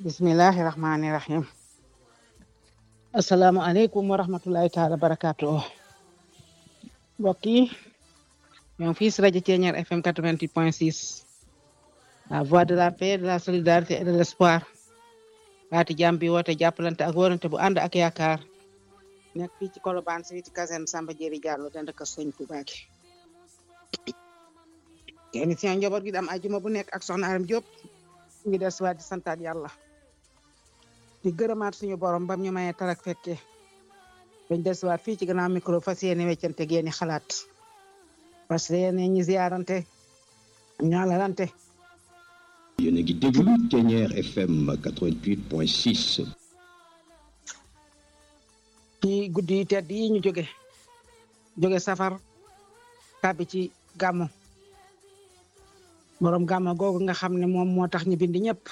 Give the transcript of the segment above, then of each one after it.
bismillahi rahmani rahim asalaamualeykum wa rahmatullahi taala barakaatu mbokk yi ñoo ngi fii si rajo Thiéniere FM 88 point 6 la voix de la paix de la solidarité et de l'espoir baati jàmm bi woote jàppalante ak wóorante bu ànd ak yaakaar nekk fii ci Colobane si ci caserne Samba Diéry Diallo dend ak sëñ Touba gi émission njaboot gi am ajuma bu nekk ak soxna Aram Diop ñu ngi des waat di santaat yàlla di gërëmaat suñu borom bam ñu mayee tarak fekke dañ des waat fii ci gannaaw micro fas yéene weccante geeni xalaat parce que yéene ñi ziarante ñaalalante yéen a ngi déglu Thiéniere FM 88.6 ci guddi yi tedd yi ñu jóge jóge safar tàbbi ci gàmmu borom gàmmu googu nga xam ne moom moo tax ñu bind ñëpp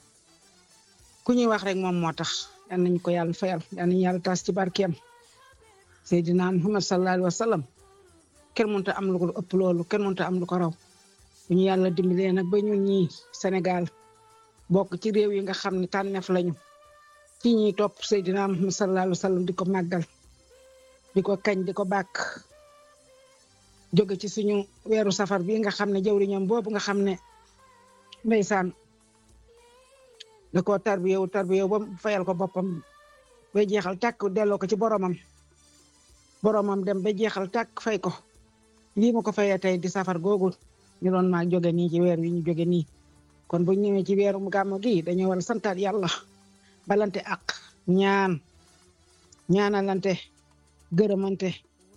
ku ñuy wax rek moom moo tax yal nañu ko yàlla fayal yal nañu yàlla tas ci barkeem Seydina Muhammad sallallahu alayhi wa sallam kenn mënut a am lu ko ëpp loolu kenn mënut a am lu ko raw bu ñu yàlla dimbalee nag ba ñun ñii Sénégal bokk ci réew yi nga xam ne tànneef lañu ci ñuy topp Seydina Muhammad sallallahu alayhi wa sallam di ko màggal di ko kañ di ko bàkk jóge ci suñu weeru safar bi nga xam ne jawriñam boobu nga xam ne ndeysaan da koo tarbiyewu tarbiyewu ba fayal ko boppam ba jeexal tàkk delloo ko ci boromam boromam dem ba jeexal tàkk fay ko lii ma ko fayee tey di safar googu ñu doon maa jóge nii ci weer wi ñu jóge nii kon bu ñëwee ci weeru gàmmu gi dañoo war a santaat yàlla balante ak ñaan ñaanalante gërëmante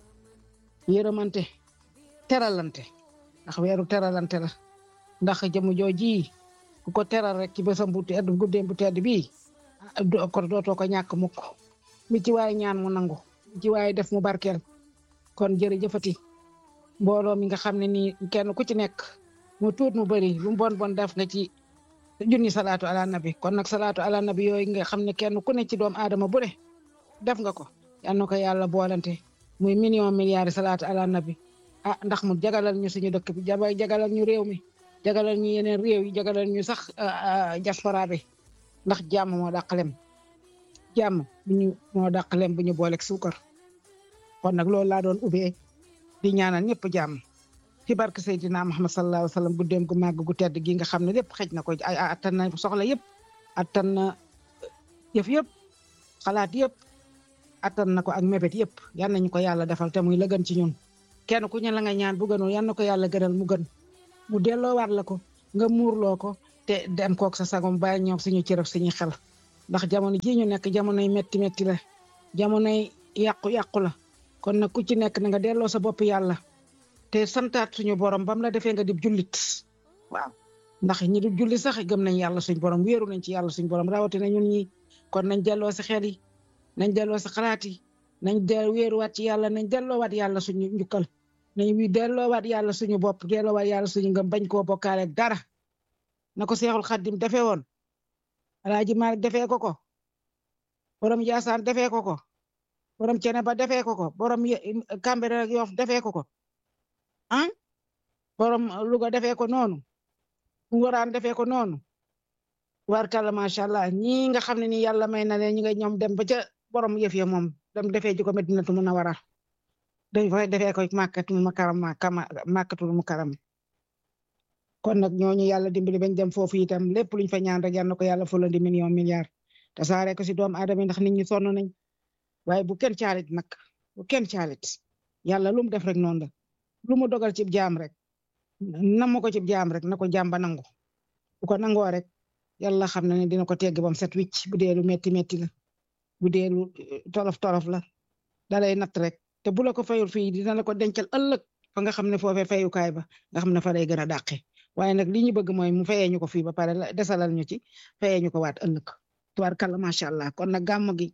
yërëmante teralante ndax weeru teralante la ndax jëmu jooji ku ko teral rek ci bésam bu tedd guddeem bu tedd bii ko dootoo ko ñàkk mukk mi ci waaye ñaan mu nangu mi ci waaye def mu barkeel kon jërëjëfati mbooloo mi nga xam ne nii kenn ku ci nekk mu tuut mu bëri lu mu bon bon def nga ci junni salaatu ala nabi kon nag salaatu ala nabi yooyu nga xam ne kenn ku ne ci doom aadama bu ne def nga ko yal na ko yàlla boolante muy million milliards salaatu ala nabi ah ndax mu jagalal ñu suñu dëkk bi jaba jagalal ñu réew mi jagalal ñu yeneen réew yi jagalal ñu sax diaspora bi ndax jàmm moo dàqalem jàmm bu ñu moo dàqalem bu ñu booleeg suukar kon nag loolu laa doon ubbee di ñaanal ñëpp jàmm ci barke Seydina Muhammad sallallahu alayhi wa sallam guddeem gu màgg gu tedd gi nga xam ne lépp xëj na ko ay attan na soxla yëpp attan na yëf yëpp xalaat yëpp attan na ko ak mébét yëpp yal nañu ko yàlla defal te muy la gën ci ñun kenn ku ñu la nga ñaan bu gënul yal na ko yàlla gënal mu gën mu delloowaat la ko nga muurloo ko te dem kook sa sagom bàyyi ñoog suñu cërëf suñu xel ndax jamono ji ñu nekk jamonoy metti metti la jamonoy yàqu-yàqu la kon nag ku ci nekk na nga delloo sa bopp yàlla te santaat suñu borom bam la defee nga di jullit waaw ndax ñi du julli sax gëm nañ yàlla suñu borom wéeru nañ ci yàlla suñu borom rawatina ñun ñi kon nañ delloo si xel yi nañ delloo si xalaat yi nañ de wéeruwaat ci yàlla nañ delloowaat yàlla suñu njukkal nañ wi delloowaat yàlla suñu bopp delloowaat yàlla suñu ngëm bañ koo bokkaale ak dara na ko seexul xaddim defee woon alaaji Maalik defee ko ko borom Yaasaan defee ko ko borom cene ba defee ko ko borom Kambere ak Yoff defee ko ko ah borom Louga defee ko noonu Ngoraan defee ko noonu warkalla macha allah ñi nga xam ne ni yàlla may na leen ñi nga ñoom dem ba ca borom yëf ya moom dem defee ji ko Medinatu Munawara dañ fay defee ko màkkatul mukarram màkkatul mukarram kon nag ñooñu yàlla dimbali bañ dem foofu itam lépp luñ fa ñaan rek yal na ko yàlla fulandi million milliard te saare ko si doomu aadama ndax nit ñi sonn nañ waaye bu kenn caalit nag bu kenn caalit yàlla lu mu def rek noonu la lu mu dogal ci jaam rek namu ko ci jaam rek na ko jaam ba nangu bu ko nangoo rek yàlla xam na ne dina ko tegg bam set wicc bu dee lu metti metti la bu dee lu tolof tolof la dalay natt rek te bu la ko fayul fii dina la ko dencal ëllëg fa nga xam ne foofee fayukaay ba nga xam ne fa lay gën a dàqe waaye nag li ñu bëgg mooy mu fayee ñu ko fii ba pare desalal ñu ci fayee ñu ko waat ëllëg tubaarkàlla macha allah kon nag gàmm gi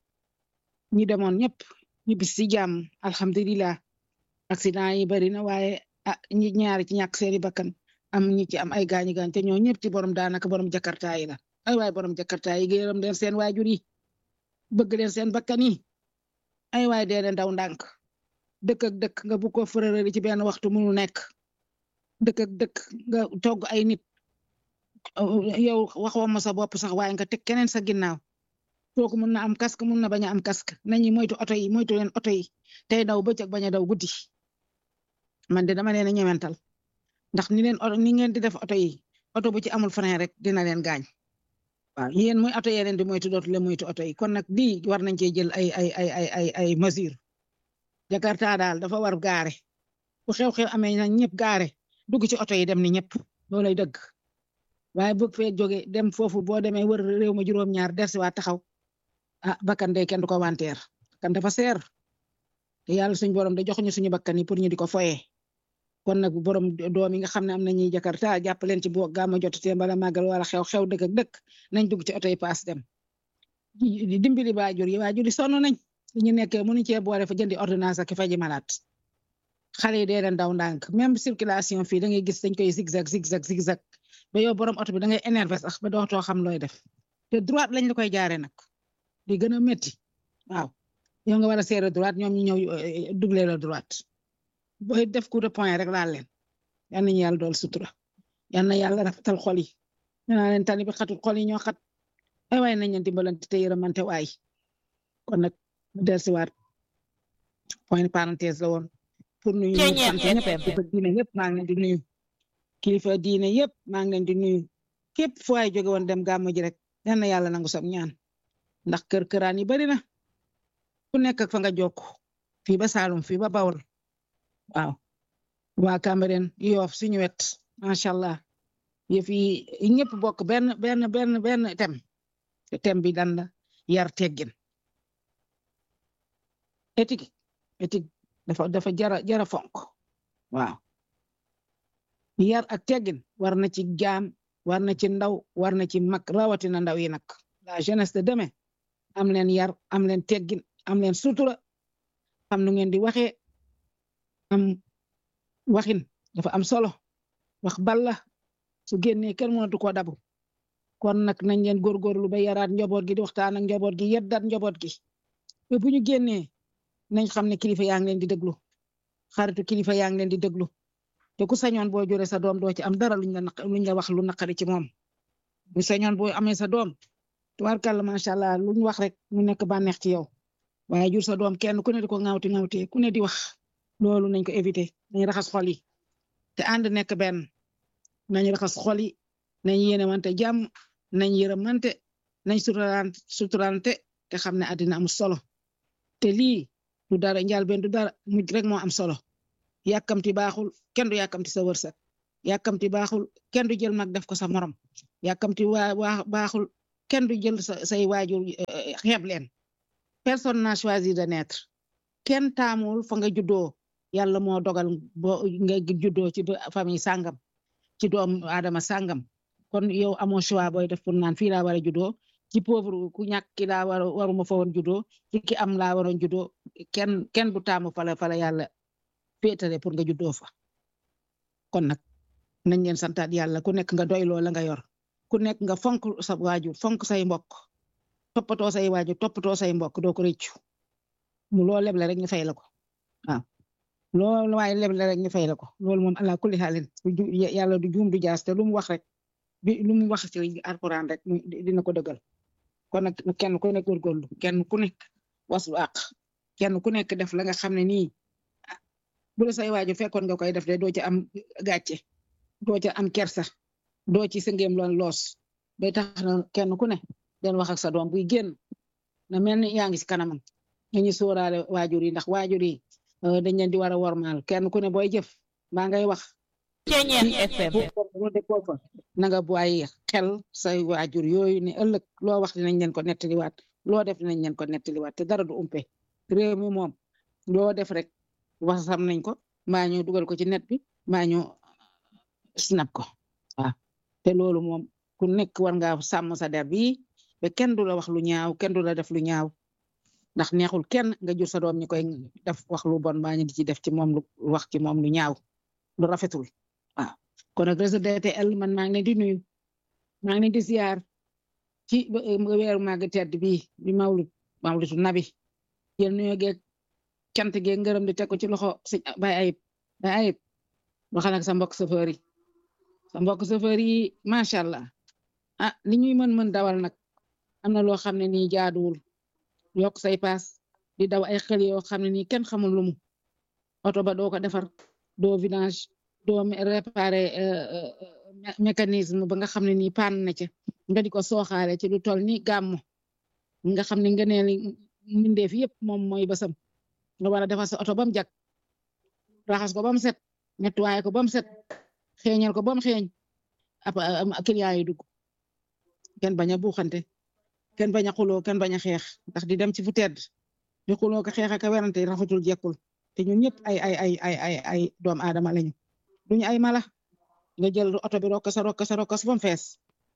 ñi demoon ñëpp ñu bis si jàmm alhamdulilah accident yi bari na waaye ah ñi ñaari ci ñàkk seeni bakkan am ñi ci am ay gaañi gaañ te ñoo ñëpp ci borom daanaka borom jakarta yi la ay waay borom jakarta yi gërëm leen seen waajur yi bëgg leen seen bakkan yi ay waay dee leen daw ndànk dëkk ak dëkk nga bu ko fërërëri ci benn waxtu munu nekk dëkk ak dëkk nga togg ay nit yow waxoo ma sa bopp sax waaye nga teg keneen sa ginnaaw kooku mun na am casque mun na bañ a am casque nañu moytu oto yi moytu leen oto yi tey daw bëccëg bañ a daw guddi man de dama leen a ñemental ndax ni leen ni ngeen di def oto yi oto bu ci amul frein rek dina leen gaañ waaw yéen muy oto yee leen di moytu dootu leen moytu oto yi kon nag lii war nañ cee jël ay ay ay ay ay ay mesure Jakarta daal dafa war gaare bu xew-xew amee na ñëpp gaare dugg ci oto yi dem ni ñëpp loolay dëgg waaye bëgg fee jóge dem foofu boo demee wër réew ma juróom-ñaar dersi waa taxaw ah bakkan de kenn du ko wanteer kan dafa seer te yàlla suñu borom de joxuñu suñu bakkan yi pour ñu di ko foyee kon nag borom doom yi nga xam ne am nañuy Jakarta jàpp leen ci boo gàmma jotutee bala màggal wala xew-xew dëkk ak dëkk nañ dugg ci oto yi paas dem di dimbali waajur yi waajur yi sonn nañ ñu nekkee mënuñ cee boole fa jëndi ordonnance ak faji malaat xale yi dee leen daw ndànk même circulation fii da ngay gis dañ koy zigzag zigzag zigzag ba yow borom oto bi da ngay énervé sax ba dootoo xam looy def te droite lañ la koy jaaree nag di gën a métti waaw yow nga war a serré droite ñoom ñu ñëw doublé la droite booy def coup de poing rek laal leen yal nañu yàlla dool sutura yal na yàlla rafetal xol yi naa leen tani bi xatul xol yi ñoo xat ay waay nañ leen dimbalante te yërëmante waay kon nag mu dellusiwaat point parenthèse la woon pour nuyu ñu sant ñëpp kilifa diine yëpp maa ngi leen di nuyu kilifa diine yëpp maa ngi leen di nuyu képp fu waay jóge woon dem gàmmu ji rek yal na yàlla nangu sam ñaan ndax kër këraan yi bari na ku nekk ak fa nga jokk fii ba Saalum fii ba Bawol waaw waa Cambérène Yoff suñu wet macha allah yëf yi ñëpp bokk benn benn benn benn tem te tem bi dan la yar teggin éthique éthique dafa dafa jara jara fonk waaw yar ak teggin war na ci jaam war na ci ndaw war na ci mag rawatina ndaw yi nag la jeunesse de demain am leen yar am leen teggin am leen sutura xam nu ngeen di waxee am waxin dafa am solo wax balla su génnee kenn mënatu ko dabu kon nag nañ leen góorgóorlu ba yaraat njaboot gi di waxtaan ak njaboot gi yeddaat njaboot gi ba bu ñu génnee nañ xam ne kilifa yaa ngi leen di déglu xaritu kilifa yaa ngi leen di déglu te ku sañoon boo jure sa doom doo ci am dara luñ la luñ la wax lu naqari ci moom bu sañoon boo amee sa doom tubaarkàlla macha allah luñ wax rek mu nekk bànneex ci yow waaye jur sa doom kenn ku ne di ko ŋawti ŋawtee ku ne di wax loolu nañ ko éviter nañ raxas xol yi te ànd nekk benn nañ raxas xol yi nañ yéenewante jàmm nañ yërëmante nañ suturante suturante te xam ne àddina am solo te lii du dara njaal benn du dara mujj rek moo am solo yàkkamti baaxul kenn du yàkkamti sa wërsëg yàkkamti baaxul kenn du jël mag def ko sa morom yàkkamti waa waa baaxul kenn du jël sa say waajur xeeb leen personne n'a choisi de naître kenn taamul fa nga juddoo yàlla moo dogal boo nga juddoo ci famille sàngam ci doom Adama sàngam kon yow amoo choix booy def pour naan fii laa war a juddoo ci pauvre ku ñàkk ki laa war waruma fa woon juddoo ci ki am laa waroon juddoo kenn kenn du taamu fala fala yàlla féetale pour nga juddoo fa kon nag nañ leen santaat yàlla ku nekk nga doyloo la nga yor ku nekk nga fonk sa waajur fonk say mbokk toppatoo say waajur toppatoo say mbokk doo ko rëccu mu loo leble rek ñu fay la ko waaw loolu waaye leble rek ñu fay la ko loolu moom ala kulli xaalin yàlla du juum du jaas te lu mu wax rek bi lu mu wax ci alquran rek dina ko dëggal kon nag kenn ku nekk góorgóorlu kenn ku nekk waslu àq kenn ku nekk def la nga xam ne nii bu la say waajur fekkoon nga koy def de doo ci am gàcce doo ci am kersa doo ci sëngeem loon loos day tax na kenn ku ne den wax ak sa doom buy génn na mel ni yaa ngi si kanamam nañu sóoraale waajur yi ndax waajur yi dañ leen di war a wormaal kenn ku ne booy jëf maa ngay wax na nga bàyyi xel say waajur yooyu ne ëllëg loo wax dinañ leen ko nettaliwaat loo def dinañ leen ko nettaliwaat te dara du umpe réew mi moom loo def rek wax sam nañ ko mbaa ñu dugal ko ci net bi mbaa ñu snap ko waaw te loolu moom ku nekk war nga sàmm sa der bi ba kenn du la wax lu ñaaw kenn du la def lu ñaaw ndax neexul kenn nga jur sa doom ñi koy def wax lu bon mbaa ñu di ci def ci moom lu wax ci moom lu ñaaw lu rafetul waaw kon nag réseau DTL man maa ngi leen di nuyu maa ngi leen di ziar ci weeru màgg tedd bi bi mawlud mawludu nabi yéen nuyoo geeg cant geeg ngërëm di teg ko ci loxo sëñ bay ayib bay ayib waxal ak sa mbokk chauffeur yi sa mbokk chauffeur yi macha allah ah li ñuy mën mën dawal nag am na loo xam ne nii jaaduwul yokk say paas di daw ay xel yoo xam ne nii kenn xamul lu mu oto ba doo ko defar doo vidange doo réparer mécanisme ba nga xam ne nii paan na ca nga di ko sooxaale ci lu toll ni gàmmu nga xam ne nga ne mbindeef yëpp moom mooy basam nga war a defar sa oto ba mu jag raxas ko ba mu set nettoyé ko ba mu set xeeñal ko ba mu xeeñ ab client yi dugg kenn bañ a buuxante kenn bañ a xuloo kenn bañ a xeex ndax di dem ci fu tedd di xuloo ko xeex ak a werante rafetul jekkul te ñun ñëpp ay ay ay ay ay ay doomu aadama lañu duñu ay mala nga jël oto bi rokk sa rokk sa rokk sa ba mu fees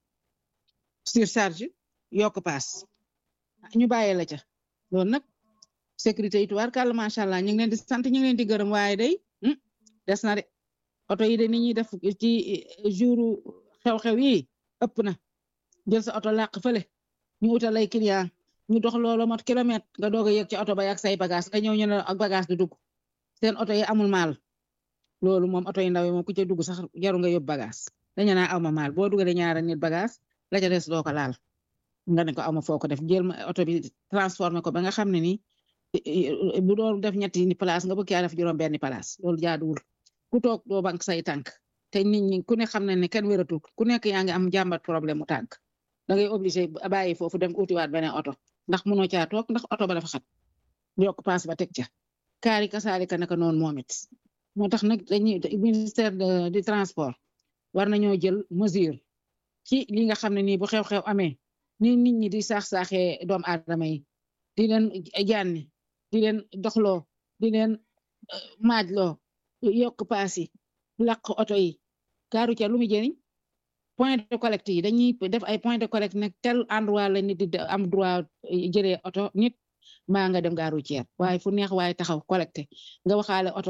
surcharge yokk paas ñu bàyyee la ca loolu nag sécurité yi tuwaar kàlla macha allah ñu ngi leen di sant ñu ngi leen di gërëm waaye day des na de oto yi de ni ñuy def ci jouru xew-xew yi ëpp na jël sa oto làq fële ñu utal ay client ñu dox loolu mot kilomètre nga doog a yëg ci oto ba yak say bagage nga ñëw ñu ne ak bagage di dugg seen oto yi amul maal loolu moom oto yi ndaw yi moom ku ca dugg sax jaru nga yóbbu bagage dañu naa aw ma maal boo dugalee ñaara nit bagage la ca des doo ko laal nga ne ko aw ma foo ko def jël ma oto bi transformé ko ba nga xam ne ni bu doon def ñetti ni place nga bëgg yaa def juróom benni place loolu jaaduwul ku toog doo bank say tànk te nit ñi ku ne xam ne ne kenn wératul ku nekk yaa ngi am jàmbat problème mu tànk da ngay obligé bàyyi foofu dem utiwaat beneen oto ndax mënoo caa toog ndax oto ba dafa xat yokk paas ba teg ca kaari kasaalika naka noonu moom it moo tax nag dañuy ministère de du transport war nañoo jël mesure ci li nga xam ne nii bu xew-xew amee ni nit ñi di saax-saaxee doomu aadama yi di leen jaanni di leen doxloo di leen maajloo yokk paas yi làq oto yi kaaru ca lu mu jëriñ point de collecte yi dañuy def ay point de collecte nag tel endroit la nit di am droit jëlee oto nit maa nga dem gaaru ceer waaye fu neex waaye taxaw collecte nga waxaale oto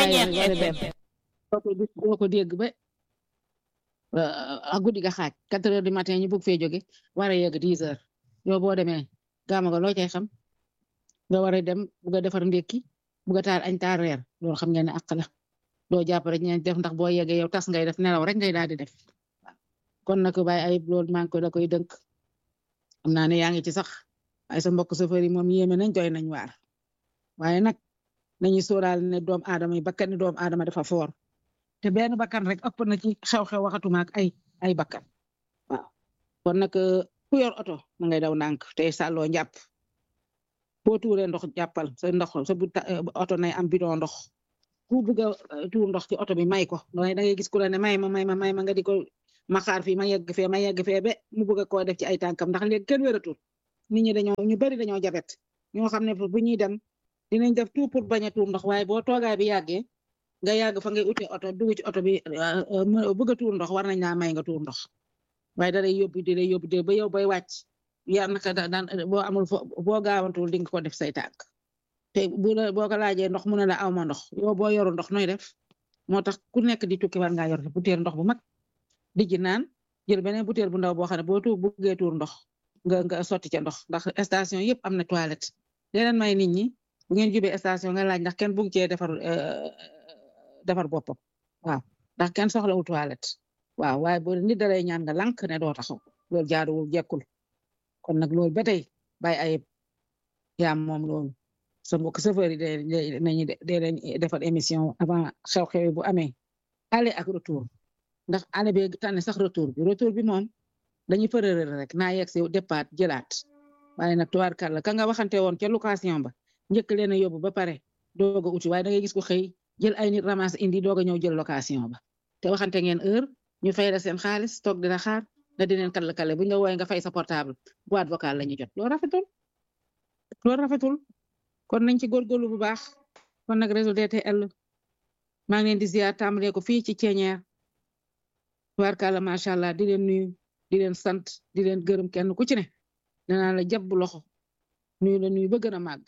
doo ko dégg ba a guddi ga xaaj quatre heures du matin ñu bëgg fee jóge war a yegg dix heures yow boo demee gaama ga loo cay xam nga war a dem bugg a defar ndékki bugg a taal añ taal reer loolu xam ngeen ne àq la doo jàpp rek ñeen def ndax boo yeggee yow tas ngay def nelaw rek ngay daal di def kon nag bàyyi ayib loolu maa ngi ko da koy dënk xam naa ne yaa ngi ci sax ay sa mbokk chauffeur yi moom yéeme nañ doy nañ waar waaye nag nañu sóoraal ne doom aadama yi bakkan ni doom aadama dafa foor te benn bakkan rek ëpp na ci xew-xew waxatuma ak ay ay bakkan waaw kon nag ku yor oto ma ngay daw ndànk te sàlloo njàpp boo tuuree ndox jàppal sa ndox sa bu oto nay am bidon ndox ku bugg a tuur ndox ci oto bi may ko da ngay gis ku la ne may ma may ma may ma nga di ko ma xaar fii ma yegg fee ma yegg fee ba mu bëgg koo def ci ay tànkam ndax léegi kenn wératul nit ñi dañoo ñu bari dañoo jabet ñoo xam ne bu ñuy dem dinañ def tout pour bañ a tuur ndox waaye boo toogaay bi yàggee nga yàgg fa ngay uti oto dugg ci oto bi bëgg a tuur ndox war nañ laa may nga tuur ndox waaye da lay yóbbu di lay yóbbu de ba yow bay wàcc yar naka daan boo amul fo boo gaawantul di nga ko def say tànk te bu la boo ko laajee ndox mu ne la aw ma ndox yow boo yoru ndox nooy def moo tax ku nekk di tukki war ngaa yor butéel ndox bu mag di ji naan jël beneen butéel bu ndaw boo xam ne boo tuur buggee tuur ndox nga nga sotti ca ndox ndax station yëpp am na toilette leneen may nit ñi bu ngeen jubee station nga laaj ndax kenn bugg cee defar defar boppam waaw ndax kenn soxlawul toilette waaw waaye boo nit da lay ñaan nga lank ne doo taxaw loolu jaaduwul jekkul kon nag loolu ba tey bàyyi ayib yaa moom loolu sa mbokk chauffeur yi de nañu de leen defar émission avant xew-xew bu amee aller ak retour ndax aller bi tànn sax retour bi retour bi moom dañuy përërër rek naa yegg si départ jëlaat waaye nag tubaarkàlla ka nga waxante woon ca location ba njëkk leen a yóbbu ba pare doog a uti waaye da ngay gis ko xëy jël ay nit ramas indi doog a ñëw jël location ba te waxante ngeen heure ñu fay la seen xaalis toog dina xaar nga di leen kàlla kàlla bu ñu la wooyee nga fay sa portable boîte vocale la ñu jot loolu rafetul loolu rafetul kon nañ ci góorgóorlu bu baax kon nag réseau DTL maa ngi leen di ziar tàmbalee ko fii ci ceeñeer tubaarkàlla macha allah di leen nuyu di leen sant di leen gërëm kenn ku ci ne danaa la jàpp loxo nuyu la nuyu ba gën a màgg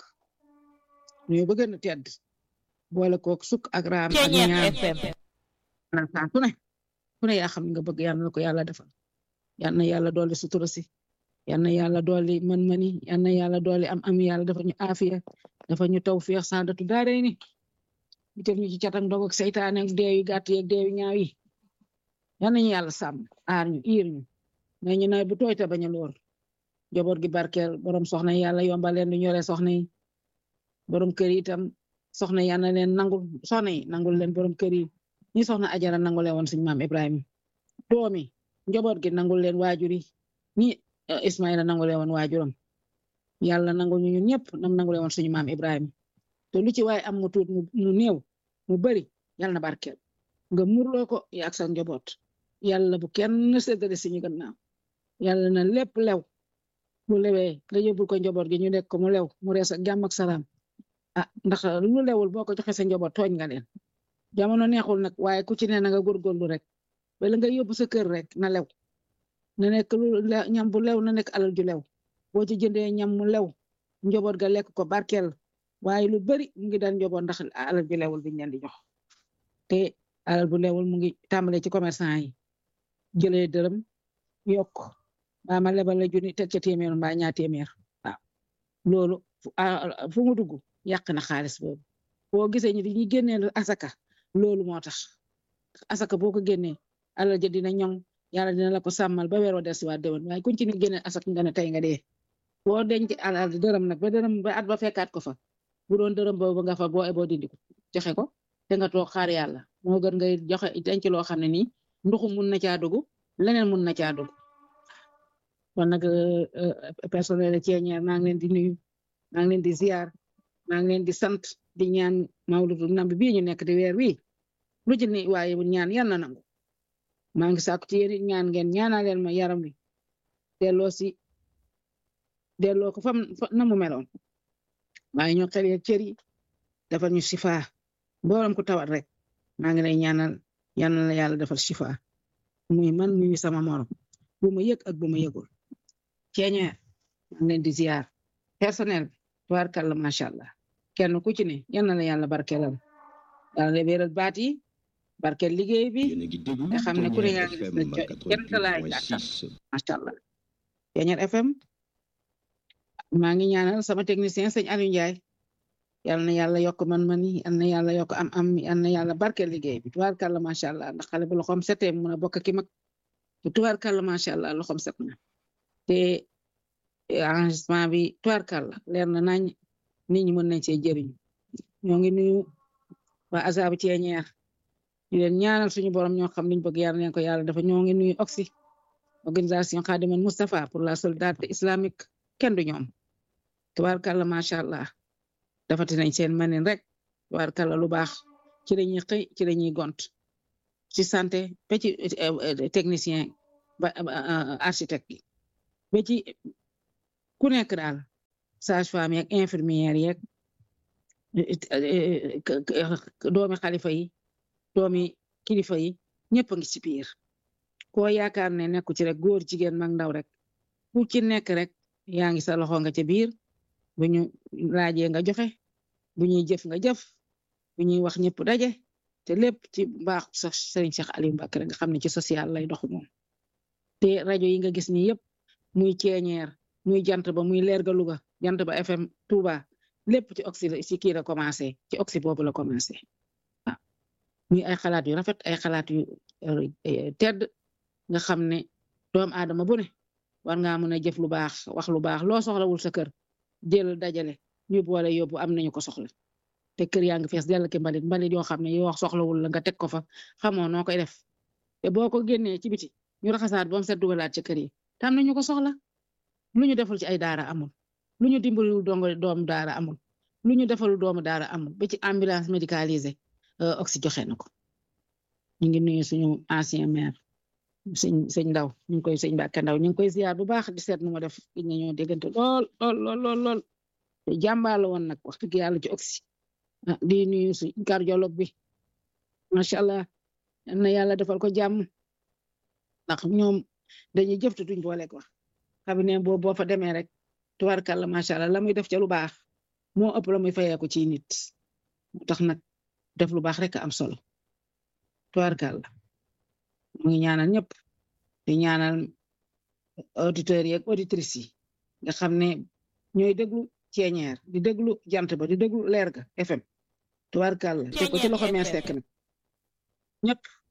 nuyu ba gën a tedd boole kook sukk ak raam ak ñaan saa ku ne ku ne yaa xam nga bëgg yal na ko yàlla defal yal na yàlla dolli sutura si yal na yàlla dolli mën-mëni yal na yàlla dolli am am yàlla dafa ñu aafiya dafa ñu tawfiix saadatu daaree ni ñu teg ñu ci catak ndog ak seytaane ak deew yu gàtt yeeg deew yu ñaaw yi yal nañu yàlla sàmm aar ñu iir ñu mais ñu nawet bu tooy te bañ a loor njaboot gi barkeel borom soxna yi yàlla yombal leen du ñore soxna yi borom kër yi itam soxna yi yàlla leen nangul soxna yi nangul leen borom kër yi ñi soxna ajara nangule woon suñu maam Ibrahima doomi njaboot gi nangul leen waajur yi ñi Ismaïla nangule woon waajuram yàlla nangul ñu ñun ñëpp nam nangule woon suñu maam Ibrahima te lu ci waaye am mu tuut mu néew mu bari yàlla na barkeel nga murloo ko ya ak sa njaboot yàlla bu kenn séddale suñu gannaaw yàlla na lépp lew mu lewee nga yóbbul ko njaboot gi ñu nekk ko mu lew mu rees ak jàmm ak salaam ah ndax lu lewul boo ko joxe sa njaboot tooñ nga leen jamono neexul nag waaye ku ci ne na nga góorgóorlu rek bala nga yóbbu sa kër rek na lew na nekk lu ñam bu lew na nekk alal ju lew boo ci jëndee ñam mu lew njaboot ga lekk ko barkeel waaye lu bari mu ngi daan njaboot ndax alal ju lewul biñ leen di jox te alal bu lewul mu ngi tàmbalee ci commerçant yi jëlee dërëm yokk ba ma lebal la junni teg ca téeméer mbaa ñaar téeméer waaw loolu fu mu dugg yàq na xaalis boobu boo gisee ñi dañuy génnee asaka loolu moo tax asaka boo ko génnee alal ja dina ñoŋ yàlla dina la ko sàmmal ba weer wa des waat déwén waaye kuñ ci ni génnee asaka nga ne tey nga dee boo denc alal dërëm nag ba dërëm ba at ba fekkaat ko fa bu doon dërëm boobu nga fa boo eboo dindi ko joxe ko te nga toog xaar yàlla moo gën ngay joxe denc loo xam ne nii nduxu mun na caa dugg leneen mun na caa dugg kon nag personnel ceeñeer maa ngi leen di nuyu maa ngi leen di ziar maa ngi leen di sant di ñaan mawludu nabi bii ñu nekk di weer wi lu ci ni waaye bu ñaan yal na nangu maa ngi sàkku ci yéen ñaan ngeen ñaanal leen ma yaram wi delloo si delloo ko fam na mu meloon waaye ñoo xel yeeg cër yi defal ñu sifa booram ku tawat rek maa ngi lay ñaanal yal na la yàlla defal sifa muy man muy sama morom bu ma yëg ak bu ma yëgul ceeñeer maa ngi leen di ziar personnel bi tubaarkàlla macha allah kenn ku ci ne yal na la yàlla barkeelal yàlla la wéeral baat yi barkeel liggéey bi nga xam ne ku ne yaa ngi gis ne kenn laay gàttal macha allah ceeñeer FM maa ngi ñaanal sama technicien sëñ Aliou Ndiaye yal na yàlla yokk man-man yi yal na yàlla yokk am-am yal na yàlla barkeel liggéey bi tubaarkàlla macha allah ndax xale bu loxoom setee mun a bokk ki mag te tubaarkàlla macha allah loxoom set na te enregistrement bi tubaarkàlla leer na nañ nit ñi mën nañ see jëriñu ñoo ngi nuyu waa azabu ceeñeer ñu leen ñaanal suñu borom ñoo xam liñ bëgg yàlla neen ko yàlla dafa ñoo ngi nuyu oxy organisation Khadimal Moustapha pour la solidarité islamique kenn du ñoom tubaarkàlla macha allah dafati nañ seen manin rek tubaarkàlla lu baax ci lañuy xëy ci lañuy gont ci santé ba ci technicien ba architecte yi ba ci ku nekk daal sage-femme yeeg infirmière yeeg doomi xalifa yi doomi kilifa yi ñëpp a ngi ci biir koo yaakaar ne nekku ci rek góor jigéen mag ndaw rek ku ci nekk rek yaa ngi sa loxo nga ca biir bu ñu laajee nga joxe bu ñuy jëf nga jëf bu ñuy wax ñëpp daje te lépp ci baax sax Serigne Cheikh Aliou Mbacké nga xam ne ci social lay dox moom te rajo yi nga gis ni yëpp muy ceeñeer muy jant ba muy leer ga Louga jant ba FM Touba lépp ci oxy la ci kii la commencé ci oxy boobu la commencé waaw muy ay xalaat yu rafet ay xalaat yu tedd nga xam ne doomu aadama bu ne war ngaa mën a jëf lu baax wax lu baax loo soxlawul sa kër jël dajale ñu boole yóbbu am nañu ko soxla te kër yaa ngi fees dell ki mbalit mbalit yoo xam ne yoo wax soxlawul la nga teg ko fa xamoo noo koy def te boo ko génnee ci biti ñu raxasaat ba mu set dugalaat ci kër yi te am nañu ko soxla lu ñu deful ci ay daara amul lu ñu dimbalul dongo doomu daara amul lu ñu defalul doomu daara amul ba ci ambulance médicalisée oxy joxe na ko ñu ngi nuyu suñu ancien maire sëñ sëñ ndaw ñu ngi koy sëñ Mbàkke ndaw ñu ngi koy ziar bu baax di seet nu ma def gis nga ñoo déggante lool lool lool lool lool te jàmbaar la woon nag wax dëgg yàlla ci oxy di nuyu suñ cardiologue bi macha allah na yàlla defal ko jàmm ndax ñoom dañuy jëf te duñ boole ko cabinet boobu boo fa demee rek tubarkàlla macha allah la muy def ca lu baax moo ëpp la muy fayeeku ci nit moo tax nag def lu baax rek am solo tubarkàlla mu ngi ñaanal ñëpp di ñaanal auditeurs yi ak auditrices yi nga xam ne ñooy déglu ceeñeer di déglu jant ba di déglu leer ga FM tubarkàlla te ko ci loxo meer sekk nag ñëpp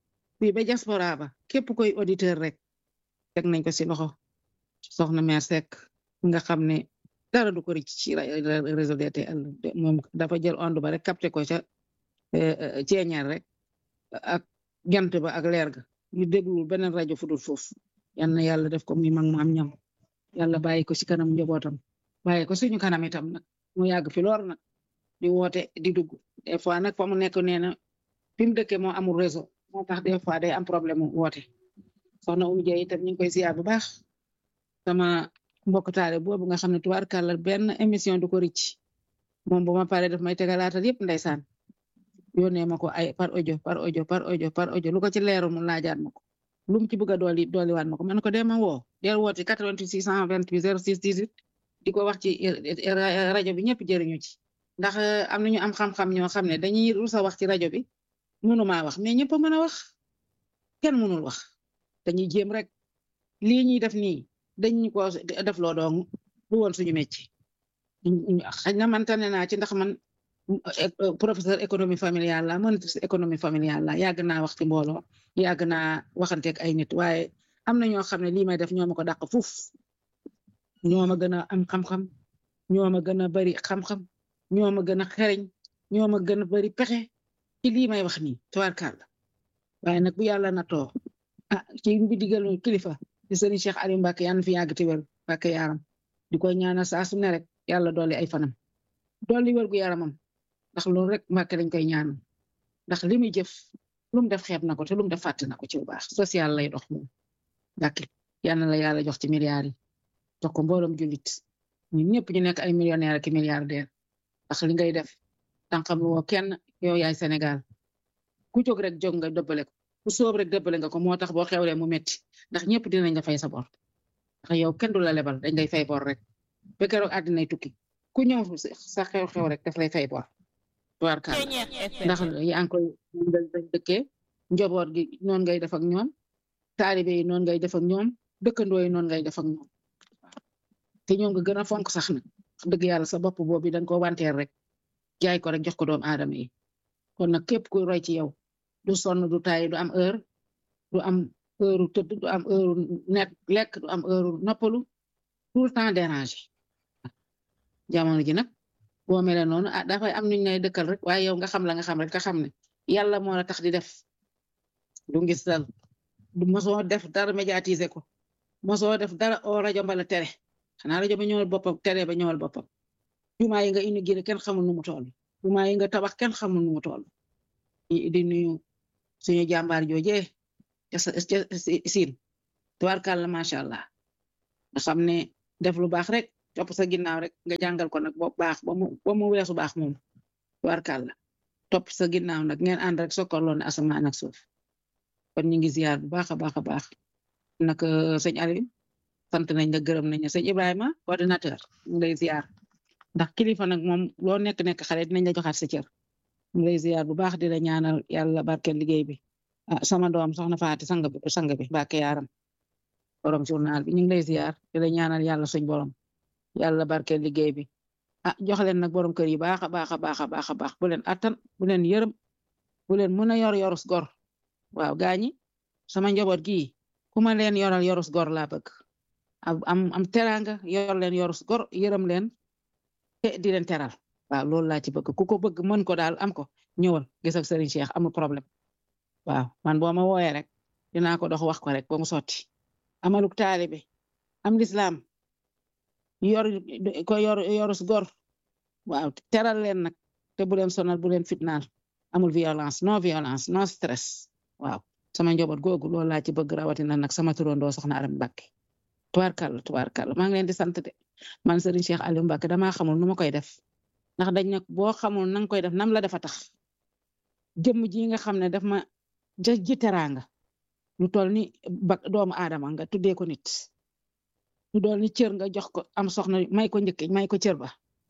fii ba diaspora ba képp koy auditeur rek teg nañ ko si loxo soxna mère Seck nga xam ne dara du ko rëcc ci réseau DTL moom dafa jël onde ba rek capté ko ca ceeñeer rek ak jant ba ak leer ga ñu déglu beneen rajo fu dul foofu yal na yàlla def ko muy mag mu am ñam yàlla bàyyi ko ci kanam njabootam bàyyi ko suñu kanam itam nag mu yàgg fi loor nag di woote di dugg des fois nag fa mu nekk nee na fi mu dëkkee moo amul réseau moo tax des fois day am problème mu woote soxna Oumou Dieng itam ñu ngi koy ziar bu baax sama mbokk taale boobu nga xam ne tubaarkàlla benn émission du ko ricc moom bu ma paree daf may tegalaatal yëpp ndeysaan yónnee ma ko ay par audio par audio par audio par audio lu ko ci leeru mu laajaat ma ko lu mu ci bëgg a dooli dooliwaat ma ko man ko dema woo del woote 88 628 06 18 di ko wax ci rajo bi ñëpp jëriñu ci ndax am nañu am xam-xam ñoo xam ne dañuy rusa wax ci rajo bi mënumaa wax mais ñëpp a mën a wax kenn mënul wax dañuy jéem rek lii ñuy def nii dañ ko def loo doon du woon suñu métier xëy na man tane naa ci ndax man professeur économie familiale la monitrice économie familiale la yàgg naa wax ci mbooloo yàgg naa waxanteeg ay nit waaye am na ñoo xam ne lii may def ñoo ma ko dàq fuuf ñoo ma gën a am xam-xam ñoo ma gën a bari xam-xam ñoo ma gën a xereñ ñoo ma gën a bari pexe ci lii may wax nii tubaarkàlla waaye nag bu yàlla na too ah ci bi digal kilifa di sëriñ Cheikh Aliou Mbacke yàlla na fi yàgg te wér Mbacke yaram di koy ñaanal saa su ne rek yàlla dolli ay fanam dolli wér gu yaramam ndax loolu rek Mbacke dañ koy ñaanal ndax li muy jëf lu mu def xeeb na ko te lu mu def fàtte na ko ci bu baax social lay dox moom Mbacke yal na la yàlla jox ci milliards yi jox ko mbooloom jullit ñun ñëpp ñu nekk ay millionnaire ak milliardaire ndax li ngay def tànqam lu woo kenn yow yaay Sénégal ku jóg rek jóg nga dëbbale ko ku soob rek dëbbale nga ko moo tax boo xewlee mu metti ndax ñëpp dinañ la fay sa bor ndax yow kenn du la lebal dañ lay fay bor rek ba keroog àddinay tukki ku ñëw sa xew-xew rek daf lay fay bor tubaarkaal ndax yaa ngi koy dañ dëkkee njaboot gi noonu ngay def ak ñoom taalibe yi noonu ngay def ak ñoom dëkkandoo yi noonu ngay def ak ñoom te ñoom nga gën a fonk sax nag dëgg yàlla sa bopp boobu dañ ko wanteer rek jaay ko rek jox ko doomu aadama yi kon nag képp ku roy ci yow du sonn du taay du am heure du am heure tëdd du am heure net lekk du am heure noppalu tout le temps dérangé jamono ji nag boo mele noonu ah dafay am nuñ lay dëkkal rek waaye yow nga xam la nga xam rek nga xam ne yàlla moo la tax di def du ngis dal du mosoo def dara médiatiser ko mosoo def dara o rajo mbala tere xanaa rajo ba ñëwal boppam tere ba ñëwal boppam jumaa yi nga inauguré kenn xamul nu mu toll jumaa yi nga tabax kenn xamul nu mu toll di nuyu suñu jàmbaar joojee ca siin tubaarkàlla macha allah nga xam ne def lu baax rek topp sa ginnaaw rek nga jàngal ko nag bo baax ba mu ba mu weesu baax moom tubaarkàlla topp sa ginnaaw nag ngeen ànd rek sokkorloo ne asamaan ak suuf kon ñu ngi ziar bu baax a baax a baax nag sëñ Aliou sant nañ la gërëm nañ la sëñ Ibrahima coordinateur ñu lay ziar ndax kilifa nag moom loo nekk nekk xale dinañ la joxaat sa cër ñu lay ziar bu baax di la ñaanal yàlla barkeel liggéey bi ah sama doom soxna Faati sang bi sang bi Mbàkke yaaram borom journal bi ñu ngi lay ziar di la ñaanal yàlla suñ borom yàlla barkeel liggéey bi ah jox leen nag borom kër yi baax a baax a baax a baax a baax bu leen attan bu leen yërëm bu leen mën a yor yorus gor waaw gaañi sama njaboot gii ku ma leen yoral yorus gor laa bëgg am am teraanga yor leen yorus gor yërëm leen te di leen teral waaw loolu laa ci bëgg ku ko bëgg mën ko daal am ko ñëwal gis ak Serigne Cheikh amul problème waaw man boo ma wooyee rek dinaa ko dox wax ko rek ba mu sotti amaluk taalibe am lislaam yor ko yor yorus gor waaw teral leen nag te bu leen sonal bu leen fitnaal amul violence non violence non stress waaw sama njaboot googu loolu laa ci bëgg rawatina nag sama turandoo soxna Aram Mbàkke tubaarkàlla tubaarkàlla maa ngi leen di sant de man Serigne Cheikh Aliou Mbacke damaa xamul nu ma koy def ndax dañ ne boo xamul nanga koy def nam la dafa tax jëmm ji nga xam ne daf ma ja ji teraanga lu toll ni ba doomu aadama nga tuddee ko nit lu dool ni cër nga jox ko am soxna may ko njëkk may ko cër ba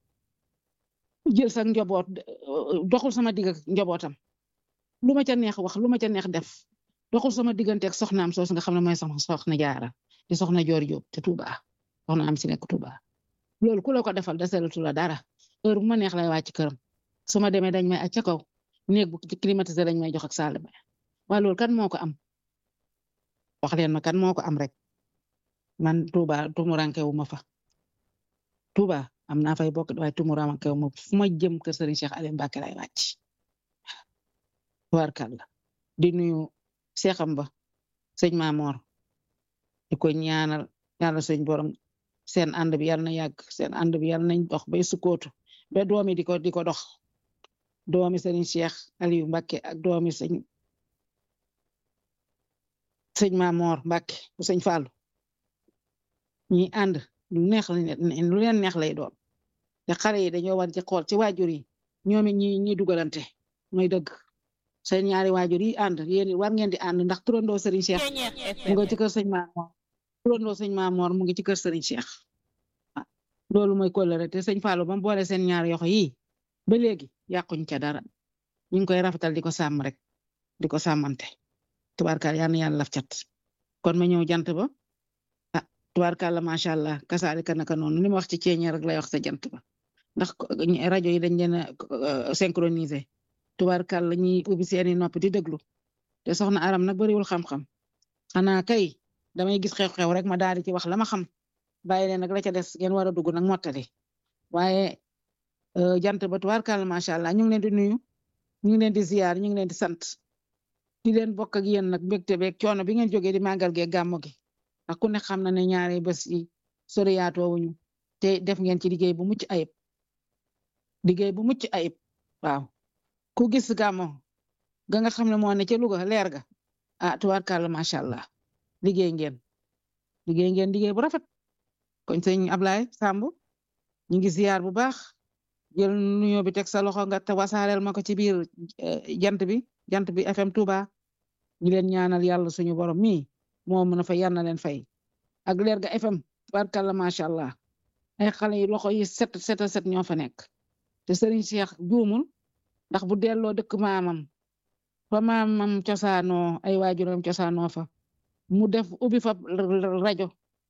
jël sa njaboot doxul sama digg ak njabootam lu ma ca neex wax lu ma ca neex def doxul sama digganteeg soxnaam soos nga xam ne mooy sama soxna jaara di soxna joor Jóob te Tuuba soxna am si nekk Tuuba loolu ku la ko defal desalatu la dara heure bu ma neex lay wàcc këram su ma demee dañ may acca kaw néeg bu climatisé dañ may jox ak salle ba waa loolu kan moo ko am wax leen ma kan moo ko am rek man Touba tumuranke wu ma fa Touba am naa fay bokk waaye tumuranke wu ma fu ma jëm kër Serigne Cheikh Aliou Mbacké lay wàcc tubaarkàlla di nuyu seexam ba sëñ Mamor di ko ñaanal yàlla sëñ borom seen ànd bi yàlla na yàgg seen ànd bi yàlla nañ dox bay sukkootu ba doomi di ko di ko dox doomi sëriñ Cheikh Aliou Mbacké ak doomi sëñ sëñ Mamor Mbacké bu sëñ Fallu ñi ànd lu neex lu leen neex lay doon te xale yi dañoo war ci xool ci waajur yi ñoom it ñi ñi dugalante mooy dëgg seen ñaari waajur yi ànd yéen war ngeen di ànd ndax turandoo sëriñ Cheikh mu nga ci kër sëñ Mamor turandoo sëñ Mamor mu ngi ci kër sëriñ Cheikh loolu mooy kóllëre te sëñ Fallou ba mu boole seen ñaari yoxo yi ba léegi yàquñ ca dara ñu ngi koy rafetal di ko sàmm rek di ko sàmmante tubaarkaal yal na yàlla laf cat kon ma ñëw jant ba ah tubaarkaal la macha allah kasaalika naka noonu li ma wax ci ceeñe rek lay wax sa jant ba ndax rajo yi dañ leen a synchroniser tubaarkaal la ñuy ubbi seeni nopp di déglu te soxna aram nag bariwul xam-xam xanaa kay damay gis xew-xew rek ma daal di ci wax la ma xam bàyyi leen nag la ca des ngeen war a dugg nag mottali waaye jant ba tubaarkaal macha allah ñu ngi leen di nuyu ñu ngi leen di ziyaar ñu ngi leen di sant di leen bokk ak yéen nag mbégte beeg coono bi ngeen jógee di màggal gee gàmmu gi ndax ku ne xam na ne ñaari bés yi soriyaatoo wuñu te def ngeen ci liggéey bu mucc ayib liggéey bu mucc ayib waaw ku gis gàmmu ga nga xam ne moo ne ca Louga leer ga ah tubaarkaal macha allah liggéey ngeen liggéey ngeen liggéey bu rafet kon sëñ Ablaye Samb ñu ngi ziyaar bu baax jël nuyoo bi teg sa loxo nga te wasaareel ma ko ci biir jant bi jant bi FM Touba ñu leen ñaanal yàlla suñu borom mi moo mën a fa yal na leen fay ak leer ga FM barkalla macha allah ay xale yi loxo yi set set set ñoo fa nekk te Serigne Cheikh juumul ndax bu delloo dëkk maamam fa maamam cosaanoo ay waajuram cosaanoo fa mu def ubbi fa rajo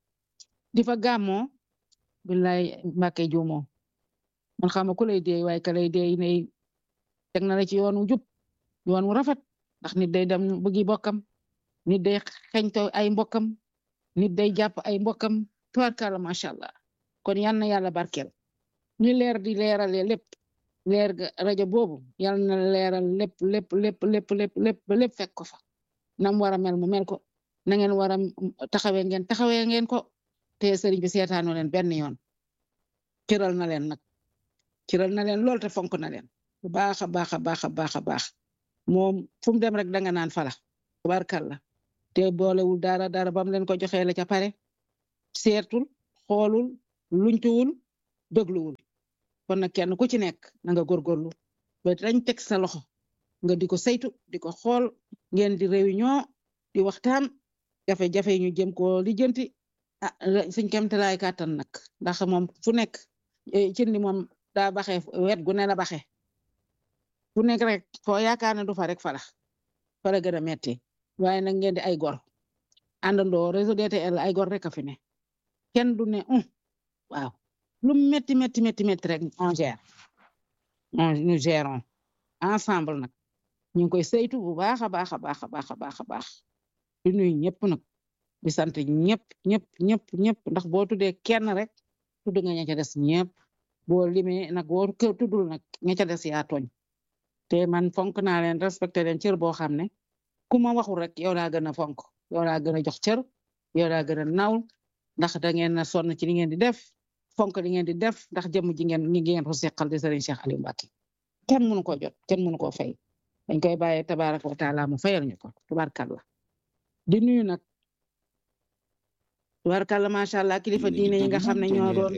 di fa gàmmoo billaay Mbàkke juumoo man xam nga ku lay dee waaye ka lay dee ne teg na la ci yoonu jub yoon wu rafet ndax nit day dem bëggi bokkam nit day xeñto ay mbokkam nit day jàpp ay mbokkam tubaarkàlla macha allah kon yal na yàlla barkeel ni leer di leerale lépp leer ga rajo boobu yal na leeral lépp lépp lépp lépp lépp lépp ba lépp fekk ko fa nam war a mel mu mel ko na ngeen war a taxawee ngeen taxawee ngeen ko te sëriñ bi seetaanoo leen benn yoon ciral na leen nag ciral na leen lool te fonk na leen bu baax a baax a baax a baax a baax moom fu mu dem rek danga naan fala tubaarkàlla te boolewul dara dara bam leen ko joxee la ca pare seetul xoolul luñtuwul dégluwul kon nag kenn ku ci nekk na nga góorgóorlu ba dañ teg sa loxo nga di ko saytu di ko xool ngeen di réunion di waxtaan jafe-jafe ñu jëm ko lijjanti ah suñ kemtalaay kàttan nag ndax moom fu nekk ci ni moom daa baxee wet gu ne la baxee fu nekk rek foo yaakaar ne du fa rek fala fala gën a metti waaye nag ngeen di ay gor àndandoo réseau DTL ay gor rek a fi ne kenn du ne um waaw lu metti metti metti metti rek on gère on nous gérons ensemble nag ñu ngi koy saytu bu baax a baax a baax a baax a baax a baax di nuyu ñëpp nag di sant ñëpp ñëpp ñëpp ñëpp ndax boo tuddee kenn rek tudd nga ña ca des ñëpp boo limee nag boo tuddul nag ña ca des yaa tooñ te man fonk naa leen respecté leen cër boo xam ne ku ma waxul rek yow laa gën a fonk yow laa gën a jox cër yow laa gën a naw ndax da ngeen a sonn ci li ngeen di def fonk li ngeen di def ndax jëmm ji ngeen ñi ngeen ko seqal di Serigne Cheikh Aliou Mbacké kenn mënu ko jot kenn mënu koo fay dañ koy bàyyee tabaraka wa taala mu fayal ñu ko tubarkalla di nuyu nag tubarkalla macha allah kilifa diine yi nga xam ne ñoo doon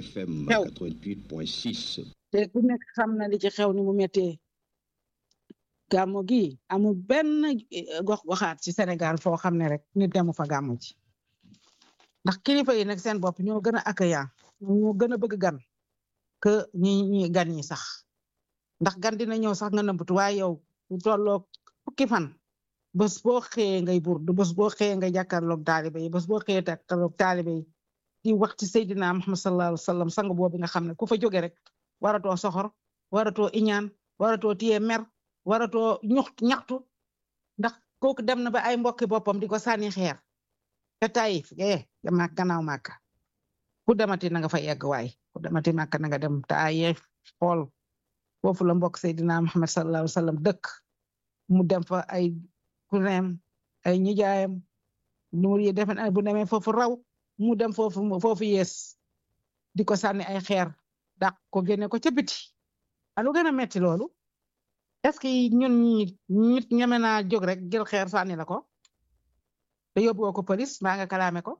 xew te ku nekk xam na li ci xew ni mu méttee gàmmu gi amul benn gox goxaat ci Sénégal foo xam ne rek nit demu fa gàmmu ci ndax kilifa yi nag seen bopp ñoo gën a accueillant ñoo gën a bëgg gan que ñi ñi gan ñi sax ndax gan dina ñëw sax nga nëmbatu waaye yow bu tolloog fukki fan bés boo xëyee ngay burdu bés boo xëyee ngay jàkkaarloog taalibe yi bés boo xëyee jàkkaarloog taalibe yi di wax ci Seydina Muhammad sallallahu alayhi wa sallam sang boobu nga xam ne ku fa jóge rek waratoo soxor waratoo iñaan waratoo tiye mer waratoo ñuxt ñaxtu ndax kooku dem na ba ay mbokki boppam di ko sànni xeer te Taïf eh dama gannaaw màkka ku demati na nga fa yegg waay ku demati màkka na nga dem Taïf xool foofu la mbokk Seydina Muhammad sallallahu alayhi wa sallam dëkk mu dem fa ay kuneem ay ñijaayam nuur yi defen ay bu demee foofu raw mu dem foofu foofu yees di ko sànni ay xeer dàq ko génne ko ca biti alu gën a metti loolu est-ce que ñun ñi nit ñeme naa jóg rek jël xeer sànni la ko te yóbbuwoo ko police maa nga kalaame ko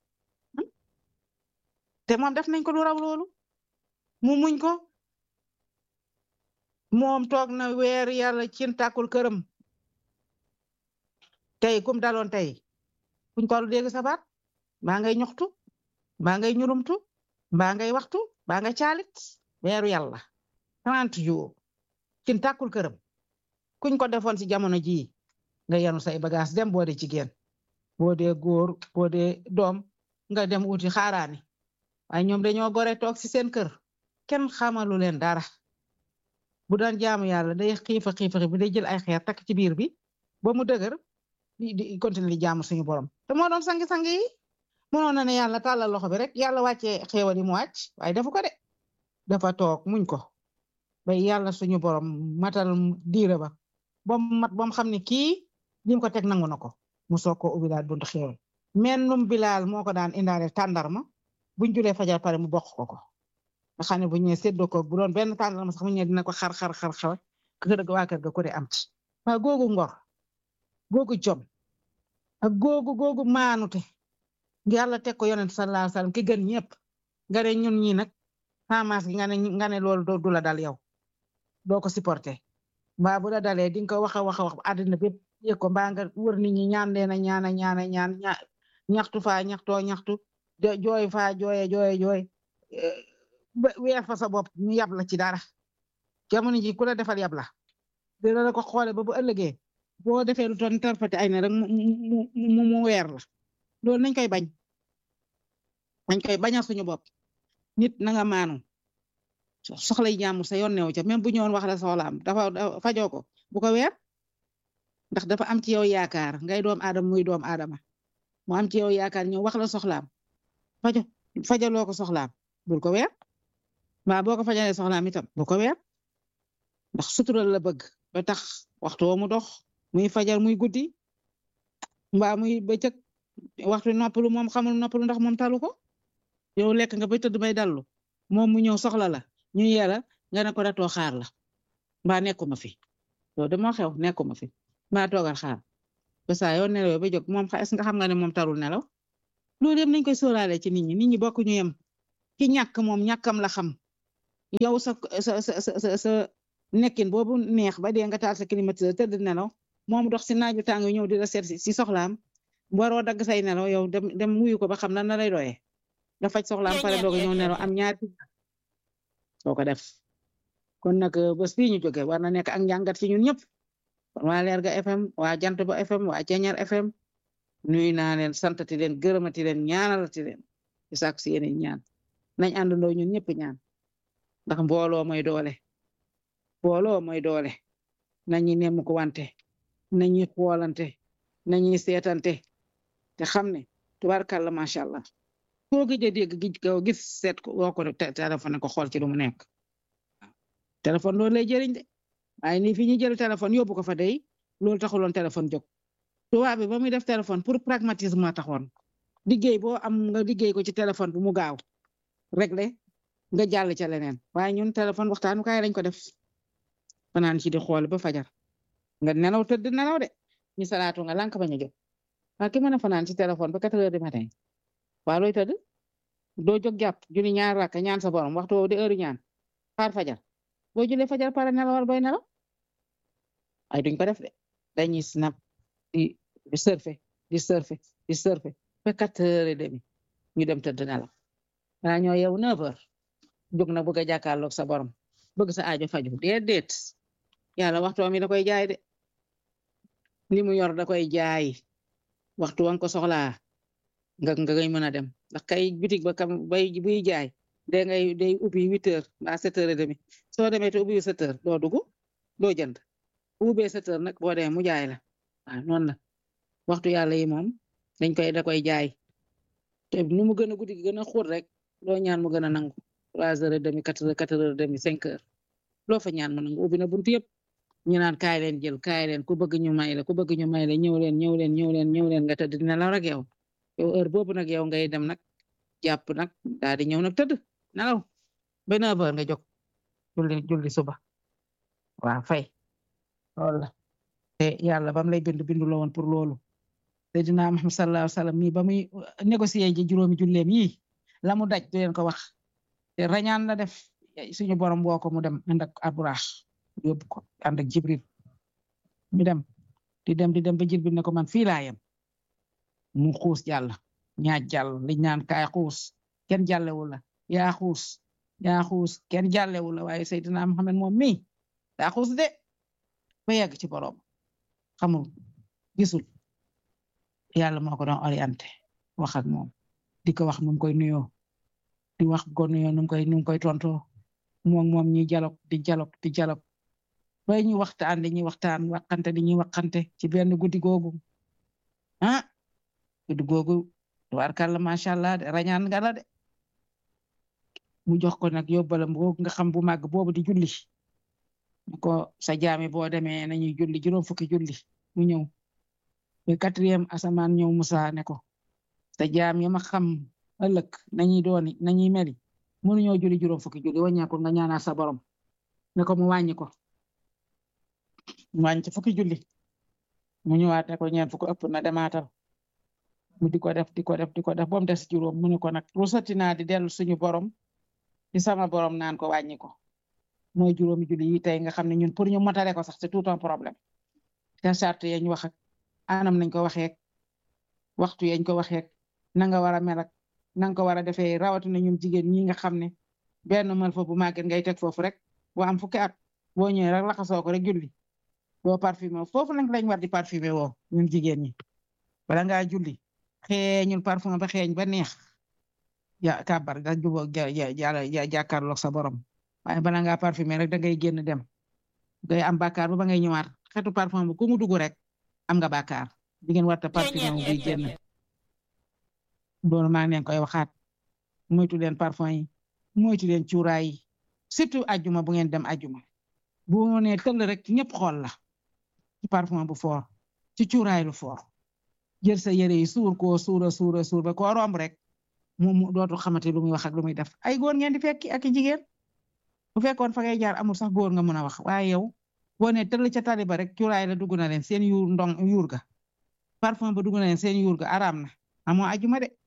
te moom def nañ ko lu raw loolu mu muñ ko moom toog na weer yàlla cin tàkkul këram tey kum daloon tey kuñ ko dégg sabaat mbaa ngay ñoxtu mbaa ngay ñurumtu mbaa ngay waxtu mbaa nga caalit weeru yàlla trente jours cin tàkkul këram kuñ ko defoon si jamono jii nga yanu say bagage dem boo dee jigéen boo dee góor boo dee doom nga dem uti xaaraani waaye ñoom dañoo gore toog si seen kër kenn xamalu leen dara bu daan jaamu yàlla day xiifa xiifa bi day jël ay xeer takk ci biir bi ba mu dëgër di di continuer di jaamu suñu borom te moo doon sangi-sangi yi mënoon na ne yàlla tàllal loxo bi rek yàlla wàccee xéewal yi mu wàcc waaye defu ko de dafa toog muñ ko ba yàlla suñu borom matal diire ba ba mu mat ba mu xam ne kii lim ko teg nangu na ko mu soog ko ubbi daal buntu xéewal mennum bilaal moo ko daan indaale tàndarma buñ julee fajar pare mu bokk ko ko nga xam ne bu ñëwee séddoo ko bu doon benn tàndarma sax mu ñëwee dina ko xar xar xar xar kër ga waa kër ga ko de am ci waaye googu ngor googu jom ak googu googu maanute yàlla teg ko yonent sallallahu alayhi wasallam ki gën ñëpp nga ne ñun ñi nag xamaas gi nga ne nga ne loolu du la dal yow doo ko supporté mbaa bu la dalee di nga ko wax a wax a wax àddina bépp yëg ko mbaa nga wër nit ñi ñaan leen a ñaan a ñaan a ñaan ñaxtu faa ñaxtoo ñaxtu jooy faa jooye jooye jooy weer fa sa bopp ñu yab la ci dara jamono ji ku la defal yab la dina la ko xoole ba bu ëllëgee boo defee lu toon tarfati ay na rek mu mu mu weer la loolu nañ koy bañ nañ koy bañal suñu bopp nit na nga maanu soxlay jaamu sa yoon neew ca même bu ñëwoon wax la soxlaam dafa fajoo ko bu ko weer ndax dafa am ci yow yaakaar ngay doom aadama muy doom aadama mu am ci yow yaakaar ñëw wax la soxlaam fajo fajaloo ko soxlaam bul ko weer mbaa boo ko fajalee soxlaam itam bu ko weer ndax sutural la bëgg ba tax waxtu mu dox muy fajar muy guddi mbaa muy bëccëg waxtu noppalu moom xamul noppalu ndax moom talu ko yow lekk nga bay tëdd bay dallu moom mu ñëw soxla la ñu yela nga ne ko datoo xaar la mbaa nekkuma fi loolu de moo xew nekkuma fi mbaa toogal xaar ba saa yoo nelaw ba jóg moom est-ce nga xam nga ne moom tarul nelaw loolu yëpp nañ koy sóoraale ci nit ñi nit ñi bokk ñu yem ki ñàkk moom ñàkkam la xam yow sa sa sa sa sa nekkin boobu neex ba dee nga taal sa climatiseur tëdd nelaw moom dox si naaju tàng ñëw di la seet si soxlaam waroo dagg say nelaw yow dem dem wuyu ko ba xam lan la lay doyee nga faj soxlaam pare doog a ñëw nelaw am ñaari soo ko def kon nag bés bii ñu jóge war na nekk ak njàngat ci ñun ñëpp kon waa Lerga FM waa Jant Ba FM waa Ceñar FM nuyu naa leen santati leen gërëmati leen ñaanalati leen di sàkku si yeneen ñaan nañ àndandoo ñun ñëpp ñaan ndax mbooloo mooy doole mbooloo mooy doole nañu nemm ko wante nañuy xoolante nañuy seetante te xam ne tubaarkàlla macha allah koo gëj a dégg gij ko gis seet ko woo ko téléphone ko xool ci lu mu nekk téléphone loolu lay jëriñ de waaye nii fi ñu jël téléphone yóbbu ko fa day loolu taxuloon téléphone jóg tubaab bi ba muy def téléphone pour pragmatisme moo taxoon liggéey boo am nga liggéey ko ci téléphone bu mu gaaw réglé nga jàll ca leneen waaye ñun téléphone waxtaanu kaay lañ ko def fanaan ci di xool ba fajar nga nelaw tëdd nelaw de ñu salaatu nga lànk bañ a jóg waa ki mën a fanaan ci téléphone ba quatre heures du matin waa looy tëdd doo jóg jàpp julli ñaar rakka ñaan sa borom waxtu woowu di heure ñaan xaar fajar boo julee fajar pare nelawal bay nelaw ay duñ ko def de dañuy snap di di surfe di surfe di surfe ba quatre heures et demi ñu dem tëdd nelaw waa ñoo yow neuf heures jóg na bëgg a jàkkaarloog sa borom bëgg sa aajo faju déedéet yàlla waxtu mi da koy jaay de li mu yor da koy jaay waxtu wan ko soxlaa nga nga ngay mën a dem ndax kay bitig ba kam bay buy jaay da ngay day ubbi huit heures mbaa sept heures et demi soo demee te ubbi sept heures doo dugg doo jënd ubbee sept heures nag boo demee mu jaay la waaw noonu la waxtu yàlla yi moom dañ koy da koy jaay te nu mu gën a guddi gi gën a xóot rek loo ñaan mu gën a nangu trois heures et demi quatre heures quatre heures et demi cinq heures loo fa ñaan mu nangu ubbi na buntu yëpp ñu naan kaay leen jël kaay leen ku bëgg ñu may la ku bëgg ñu may la ñëw leen ñëw leen ñëw leen ñëw leen nga tëdd dina la rek yow yow heure boobu nag yow ngay dem nag jàpp nag daal di ñëw nag tëdd nelaw ba neuf heures nga jóg julli julli suba waaw fay loolu la te yàlla bam lay bind bindu la woon pour loolu Seydina Muhammad sallallahu alayhi wa sallam mi ba muy négocier ji juróomi julleem yi la mu daj du leen ko wax te rañaan la def suñu borom woo ko mu dem ànd ak aburaax yóbbu ko ànd ak jibril ñu dem di dem di dem ba jibril ne ko man fii laa yem mu xuus jàll ñaaj jàll liñ naan kaay xuus kenn jàllewu la yaa xuus yaa xuus kenn jàllewu la waaye Seydina Muhammad moom mi daa xuus de ba yegg ci borom xamul gisul yàlla moo ko doon orienté wax ak moom di ko wax nu mu koy nuyoo di wax ko nuyoo nu mu koy nu mu koy tontoo moom moom ñi dialogue di dialogue di dialogue bay ñu waxtaan di ñuy waxtaan waxante di ñuy waxante ci benn guddi googu ah guddi googu tubaarkàlla macha allah de rañaan nga la de mu jox ko nag yóbbalam googu nga xam bu màgg boobu di julli ko sa jaami boo demee nañuy julli juróom fukki julli mu ñëw ba quatrième asamaan ñëw Musa ne ko sa jaam yi ma xam ëllëg nañuy dooni nañuy meli mënuñoo julli juróom fukki julli wàññeeku nga ñaanal sa borom ne ko mu wàññi ko mu wàññi ci fukki julli mu ñëwaat ne ko ñeent fukki ëpp na demaatal mu di ko def di ko def di ko def ba mu des juróom mu ne ko nag rusati naa di dellu suñu borom di sama borom naan ko wàññi ko mooy juróomi julli yi tey nga xam ne ñun pour ñu motale ko sax c'est tout un problème te charte yañ wax ak anam nañ ko waxeek waxtu yañ ko waxeek na nga war a mel ak na nga ko war a defee rawatina ñun jigéen ñi nga xam ne benn mal fa bu màgget ngay teg foofu rek boo am fukki at boo ñëwee rek laxasoo ko rek julli boo parfumé foofu nag lañ war di parfumé woo ñun jigéen ñi bala ngaa julli xeeñul parfum ba xeeñ ba neex ya kàbbar da jubóog ja ja jàkkaarloog sa borom waaye bala ngaa parfumé rek da ngay génn dem ngay am bàkkaar ba ba ngay ñëwaat xetu parfum bu ku mu dugg rek am nga bàkkaar jigéen warta parfumé wu buy génn loolu maa ngi leen koy waxaat moytu leen parfum yi moytu leen cuuraay yi surtout ajjuma bu ngeen dem ajjuma bu mu nee tëll rek ñëpp xool la ci parfum bu fort ci cuuraay lu fort jël sa yére yi suur koo suura suura suur ba koo romb rek mu dootu xamante lu muy wax ak lu muy def ay góor ngeen di fekki ak i jigéen bu fekkoon fa ngay jaar amul sax góor nga mën a wax waaye yow boo nee tëll ca tali ba rek cuuraay la dugg na leen seen yuur ndong yuur ga parfum ba dugg na leen seen yuur ga araam na amoo ajjuma de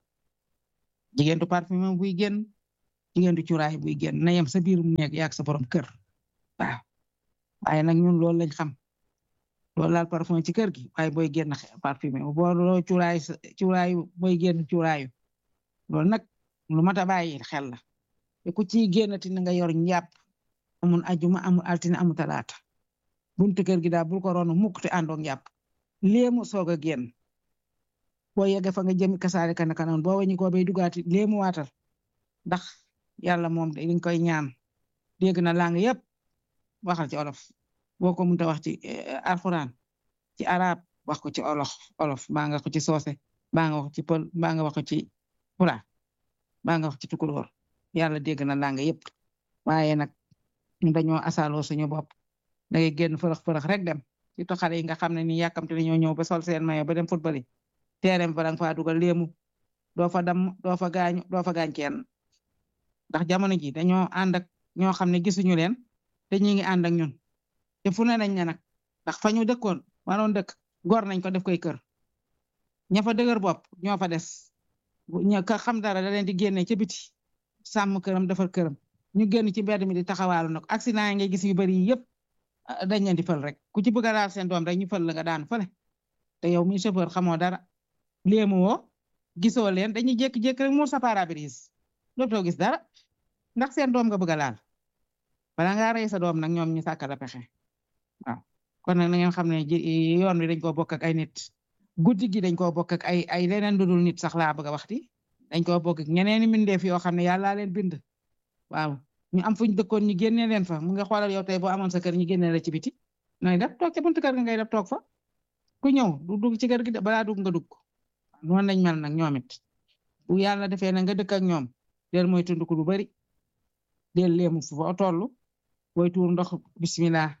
jigéen du parfum buy génn jigéen du cuuraay buy génn na yem sa biir mu nekk yaag sa borom kër waaw waaye nag ñun loolu lañ xam loolu laal parfum ci kër gi waaye booy génn parfumé boo loo cuuraay cuuraay booy génn cuuraayu loolu nag lu mat a bàyyi xel la te ku ciy génnati na nga yor njàpp amul ajuma amul altine amul talaata buntu kër gi daal bul ko roonu mukk te àndoog njàpp léemu soog a génn boo yeggee fa nga jëm kasaare kana kanoon boo wañi ko bay dugaati léemu waatal ndax yàlla moom dañ koy ñaan dégg na lang yëpp waxal ci olof boo ko mënta wax ci alxuraan ci arab wax ko ci olof olof mbaa nga ko ci soose mbaa nga wax ci pël mbaa nga wax ko ci pulaar mbaa nga wax ci tukulóor yàlla dégg na lang yëpp waaye nag dañoo asaaloo suñu bopp da ngay génn fërëx fërëx rek dem ci to xale yi nga xam ne ni yàkkamte ni ñoo ñëw ba sol seen mayo ba dem football yi teerem fa danga faa dugal léemu doo fa dam doo fa gaañu doo fa gaañ kenn ndax jamono ji dañoo ànd ak ñoo xam ne gisuñu leen te ñu ngi ànd ak ñun te fu ne nañ ne nag ndax fa ñu dëkkoon waroon dëkk gor nañ ko def koy kër ña fa dëgër bopp ñoo fa des ña ka xam dara da leen di génne ca biti sàmm këram defar këram ñu génn ci mbedd mi di taxawaalu nag accident yi ngay gis yu bari yëpp dañ leen di fël rek ku ci bëgg a laal seen doom rek ñu fël la nga daan fële te yow mi chauffeur xamoo dara léemu woo gisoo leen dañuy jékki-jékki rek muur sa pare-brise dootoo gis dara ndax seen doom nga bëgg a laal bala ngaa rey sa doom nag ñoom ñu sàkkal a pexe waaw kon nag na ngeen xam ne yoon wi dañ koo bokk ak ay nit guddi gi dañ koo bokk ak ay ay leneen lu dul nit sax laa bëgg a waxti dañ koo bokk ak ñeneeni mbindeef yoo xam ne yàlla leen bind waaw ñu am fuñ dëkkoon ñu génne leen fa mu nga xoolal yow tey boo amoon sa kër ñu génne la ci biti nooy def toog ca buntu kër nga ngay def toog fa ku ñëw du dugg ci kër gi de balaa dugg nga dugg noonu lañ mel nag ñoom it bu yàlla defee na nga dëkk ak ñoom del mooy tund ko lu bari del leemu fu foo toll booy tuur ndox bismillah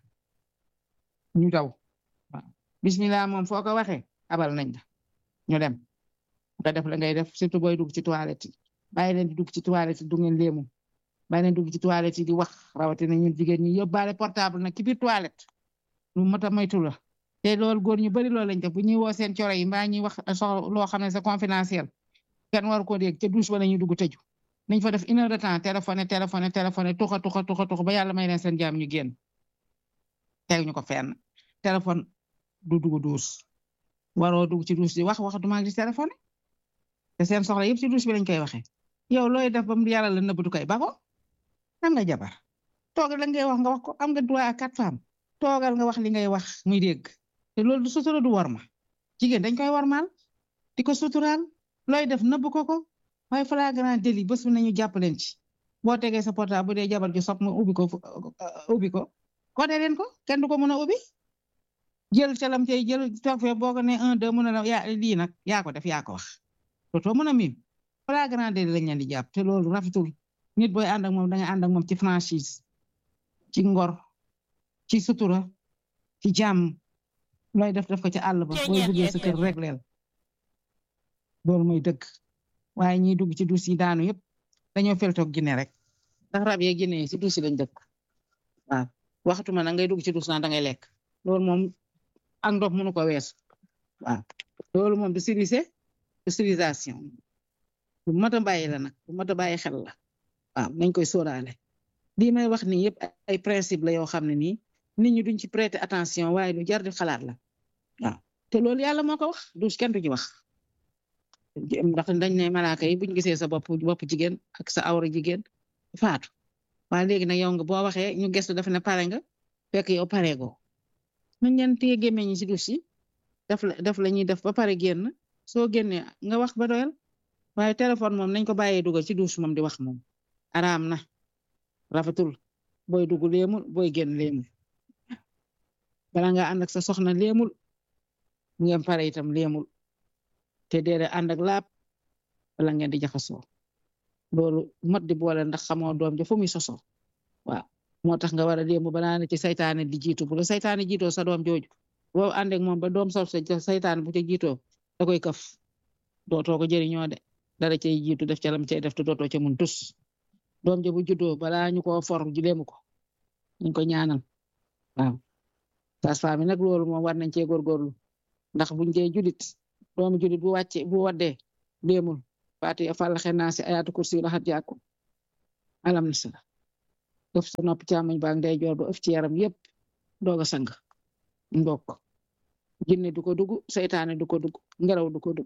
ñu daw waaw bismillah moom foo ko waxee abal nañ la ñu dem nga def la ngay def surtout booy dugg ci toilette yi bàyyi leen di dugg ci toilette yi du ngeen leemu bàyyi leen dugg ci toilette yi di wax rawatina ñun jigéen ñi yóbbaale portable nag ci biir toilette lu mat a moytu la te loolu góor ñu bari loolu lañ def bu ñuy woo seen coro yi mbaa ñuy wax soxla loo xam ne c'est confidentiel kenn war ko dégg te douche ba la ñuy dugg tëju nañ fa def une heure de temps téléphoné téléphoné téléphoné tuxa tuxa tuxa tuxa ba yàlla may leen seen jaam ñu génn teg ñu ko fenn téléphone du dugg douche waroo dugg ci douche di wax wax duma di téléphoné te seen soxla yëpp ci douche bi lañ koy waxee yow looy def ba mu yàlla la nëbb du koy ba ko am nga jabar toogal la ngay wax nga wax ko am nga droit à quatre femmes toogal nga wax li ngay wax muy dégg te loolu du sutura du worma jigéen dañ koy wormaal di ko suturaal looy def nëbb ko ko waaye flagrant délit bés bu nañu jàpp leen ci boo tegee sa portable bu dee jabar ju sopp mu ubbi ko ubbi ko côté leen ko kenn du ko mën a ubbi jël calam cay jël toog fee boo ko ne un deux mën a la yaa lii nag yaa ko def yaa ko wax dootoo mën a miim flagrant délit lañ leen di jàpp te loolu rafetul nit booy ànd ak moom da nga ànd ak moom ci franchise ci ngor ci sutura ci jàmm looy def def ko ci àll ba booy duggee sa kër rek leel loolu mooy dëgg waaye ñiy dugg ci duus yi daanu yëpp dañoo feltoog Guinée rek ndax rab yee Guinée si duus yi lañ dëkk waaw waxatuma na ngay dugg ci duus naa da ngay lekk loolu moom ak ndox mënu ko weesu waaw loolu moom du civilisé du civilisation bu mat a bàyyi la nag bu mat a bàyyi xel la waaw nañ koy sóoraale lii may wax nii yëpp ay principe la yoo xam ne nii nit ñi duñ ci prêter attention waaye lu jar di xalaat la waaw te loolu yàlla moo ko wax duus kenn du ci wax ndax dañ ne malaaka yi buñ gisee sa bopp bopp jigéen ak sa awra jigéen faatu waaye léegi nag yow nga boo waxee ñu gestu def ne pare nga fekk yow pare go nañ leen téye gémmeñ ñi si duus yi def la def la ñuy def ba pare génn soo génnee nga wax ba doyal waaye téléphone moom nañ ko bàyyee dugal ci duus moom di wax moom araam na rafetul booy dugg léemul booy génn léemul bala nga ànd ak sa soxna léemul ngeen pare itam léemul te deede ànd ak laab wala ngeen di jaxasoo loolu mot di boole ndax xamoo doom ja fu muy soso waaw moo tax nga war a léemu balaa ne ci saytaane di jiitu bu la saytaane jiitoo sa doom jooju boo ànd ak moom ba doom sol sa saytaane bu ca jiitoo da koy kaf dootoo ko jëriñoo de dara cay jiitu def ca lam cay def te dootoo ca mun tus doom ja bu juddoo balaa ñu ko for ji léemu ko ñu ko ñaanal waaw sage-femme nag loolu moom war nañ cee góorgóorlu ndax buñ dee julit doomu julit bu wàcce bu waddee léemul faati fàllaxe naa si ayaatu kursi la xat jàkku alam na sala ëf sa nopp càmmoñ baag ndey joor ba ëf ci yaram yépp doog a sang mbokk jinne du ko dugg seytaane du ko dugg ngelaw du ko dugg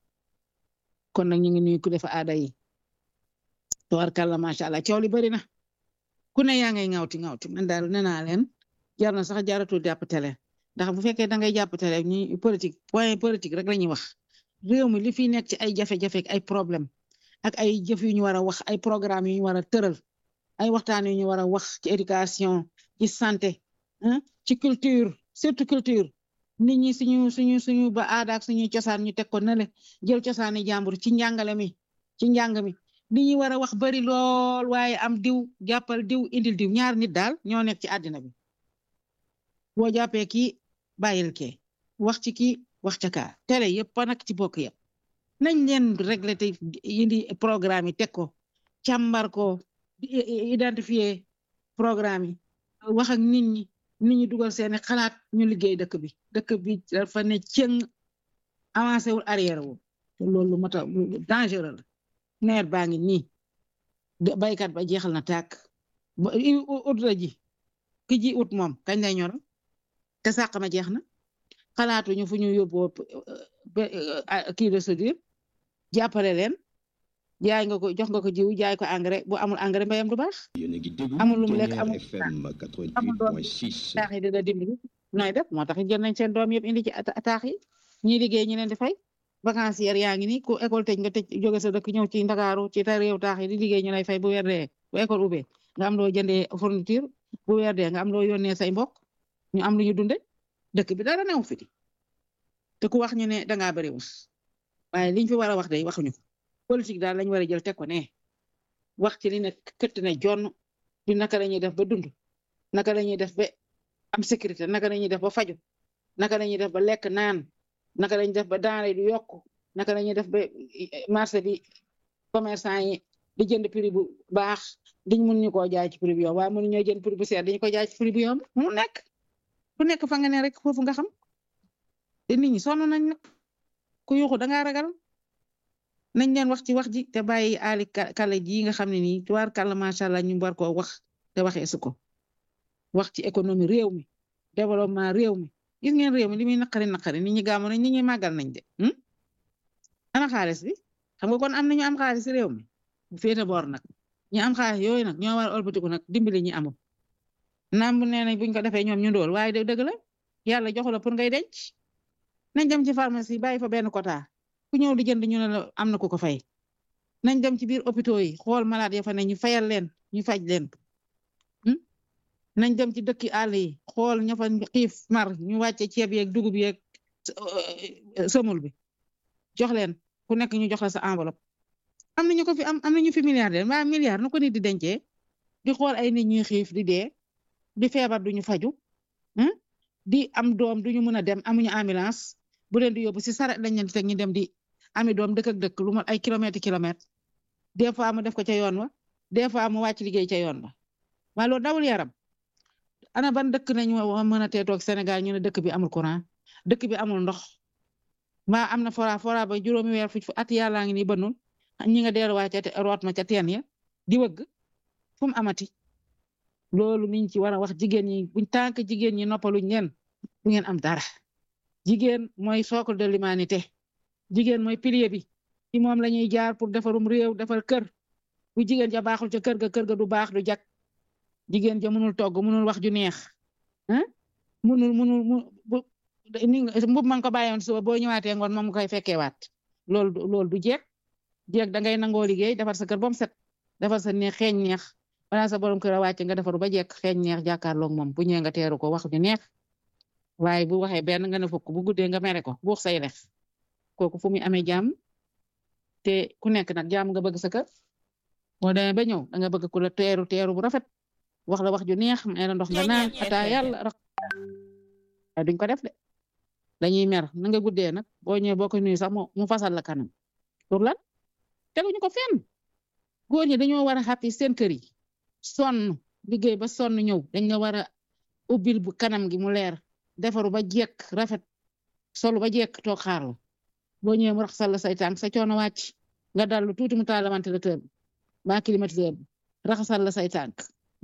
kon nag ñu ngi nuyu ku def aada yi tubarkàlla macha allah coow li bari na ku ne yaa ngay ŋawti ŋawti man daal nee naa leen jar na sax jaratul jàpp télé ndax bu fekkee da ngay jàpp télé ñi politique point politique rek la ñuy wax réew mi li fi nekk ci ay jafe-jafe ay problème ak ay jëf yu ñu war a wax ay programme yu ñu war a tëral ay waxtaan yu ñu war a wax ci éducation ci santé ci culture surtout culture nit ñi suñu suñu suñu ba aada ak suñuy cosaan ñu teg ko nale jël cosaani jàmbur ci njàngale mi ci njàng mi li ñuy war a wax bari lool waaye am diw jàppal diw indil diw ñaar nit daal ñoo nekk ci àddina bi boo jàppee kii bàyyil kee wax ci kii wax ca kaa télé yëpp nag ci bokk yëpp nañ leen régler te indi programme yi teg ko càmbar ko identifier programme yi wax ak nit ñi nit ñi dugal seeni xalaat ñu liggéey dëkk bi dëkk bi dafa ne cëng avancé wul arrière wul te loolu moo tax dangereux la nawet baa ngi nii baykat ba jeexal na tàkk ba ut la ji ki ji ut moom kañ lay ñor te sàq ma jeex na xalaatuñu fu ñu yóbboo kii de soudure jàppale leen jaay nga ko jox nga ko jiw jaay ko engrais bu amul engrais mbayam du baax amul lu mu lekk amul amul doom taax yi dina dimbali nooy def moo tax jël nañ seen doom yëpp indi ci taax yi ñi liggéey ñu leen di fay vacancière yaa ngi nii ku école tëj nga tëj jóge sa dëkk ñëw ci Ndakaaru ci ta réew taax yi di liggéey ñu lay fay bu weer dee bu école ubbee nga am loo jëndee fourniture bu weer dee nga am loo yónnee say mbokk ñu am lu ñu dunde dëkk bi dara new fi di te ku wax ñu ne dangaa bari wax waaye liñ fi war a wax day waxuñu ko politique daal lañ war a jël teg ko ne wax ci li ne këtt ne jonn du naka la ñuy def ba dund naka la ñuy def ba am sécurité naka la ñuy def ba faju naka la ñuy def ba lekk naan naka la ñuy def ba denrée du yokk naka la ñuy def ba marché bi commerçant yi di jënd prix bu baax diñ mun ñu koo jaay ci prix bu yomb waaye mënu ñoo jënd prix bu seer dañu ko jaay ci prix bu yomb mu nekk ku nekk fa nga ne rek foofu nga xam te nit ñi sonn nañ nag ku yuuxu dangaa ragal nañ leen wax ci wax ji te bàyyi aali kale ji nga xam ne nii tuwaar kàlla macha allah ñu war koo wax te waxee su ko wax ci économie réew mi développement réew mi gis ngeen réew mi li muy naqari naqari nit ñi gàmmu nañ nit ñi màggal nañ de ana xaalis bi xam nga kon am na ñu am xaalis réew mi bu féete boor nag ñi am xaalis yooyu nag ñoo war a olbatiku nag dimbali ñi amul naam bu nee nañ buñ ko defee ñoom ñu ndool waaye dëgg la yàlla joxu la pour ngay denc nañ dem ci pharmacie bàyyi fa benn quota ku ñëw di jënd ñu ne la am na ku ko fay nañ dem ci biir hôpitaux yi xool malade ya fa ne ñu fayal leen ñu faj leen nañ dem ci dëkki àll yi xool ña fa xiif mar ñu wàcce ceeb yeeg dugub yeeg sëmul bi jox leen ku nekk ñu jox la sa enveloppe am na ñu ko fi am am na ñu fi milliardaire waaye milliard nu ko nit di dencee di xool ay nit ñuy xiif di dee di feebar duñu faju di am doom duñu mën a dem amuñu ambulance bu leen di yóbbu si saret lañ leen di teg ñu dem di ami doom dëkk ak dëkk lu mat ay kilomètre kilomètre des fois mu def ko ca yoon wa des fois mu wàcc liggéey ca yoon wa waaye loolu dawul yaram ana ban dëkk nañu mën a tee toog Sénégal ñu ne dëkk bi amul courant dëkk bi amul ndox mbaa am na fora fora ba juróomi weer fu at yàllaa ngi nii bënnul ñi nga delluwaay ca root ma ca teen ya di wëgg fu mu amati loolu niñ ci war a wax jigéen ñi buñ tànk jigéen ñi noppaluñ leen du ngeen am dara jigéen mooy socle de l'humanité jigéen mooy pilier bi ci moom la ñuy jaar pour defarum réew defar kër bu jigéen ja baaxul ca kër ga kër ga du baax du jag jigéen ja mënul togg mënul wax ju neex ah mënul mënul mu ni mbub ma nga ko bàyyoon suba boo ñëwaatee ngoon moom nga koy fekkee waat loolu loolu du jeeg jeeg da ngay nangoo liggéey defar sa kër ba mu set defar sa neex xeeñ neex wala sa borom kër a wàcc nga defaru ba jekk xeeñ neex jàkkaarloog moom bu ñëwee nga teeru ko wax ju neex waaye bu waxee benn nga ne fukk bu guddee nga mere ko buux say lex kooku fu muy amee jàmm te ku nekk nag jàmm nga bëgg sa kër boo demee ba ñëw da nga bëgg ku la teeru teeru bu rafet wax la wax ju neex may la ndox nga naan ataa yàlla rax waaye duñ ko def de dañuy mer na nga guddee nag boo ñëwee boo ko nuyu sax mu fasal la kanam pour lan teguñu ko fenn góor ñi dañoo war a xàppi seen kër yi sonn liggéey ba sonn ñëw dañ la war a ubbil bu kanam gi mu leer defaru ba jekk rafet solu ba jekk toog xaar la boo ñëwee mu raxasal la say tànk sa coono wàcc nga dallu tuuti mu taal ventilateur bi ba climatiseur bi raxasal la say tànk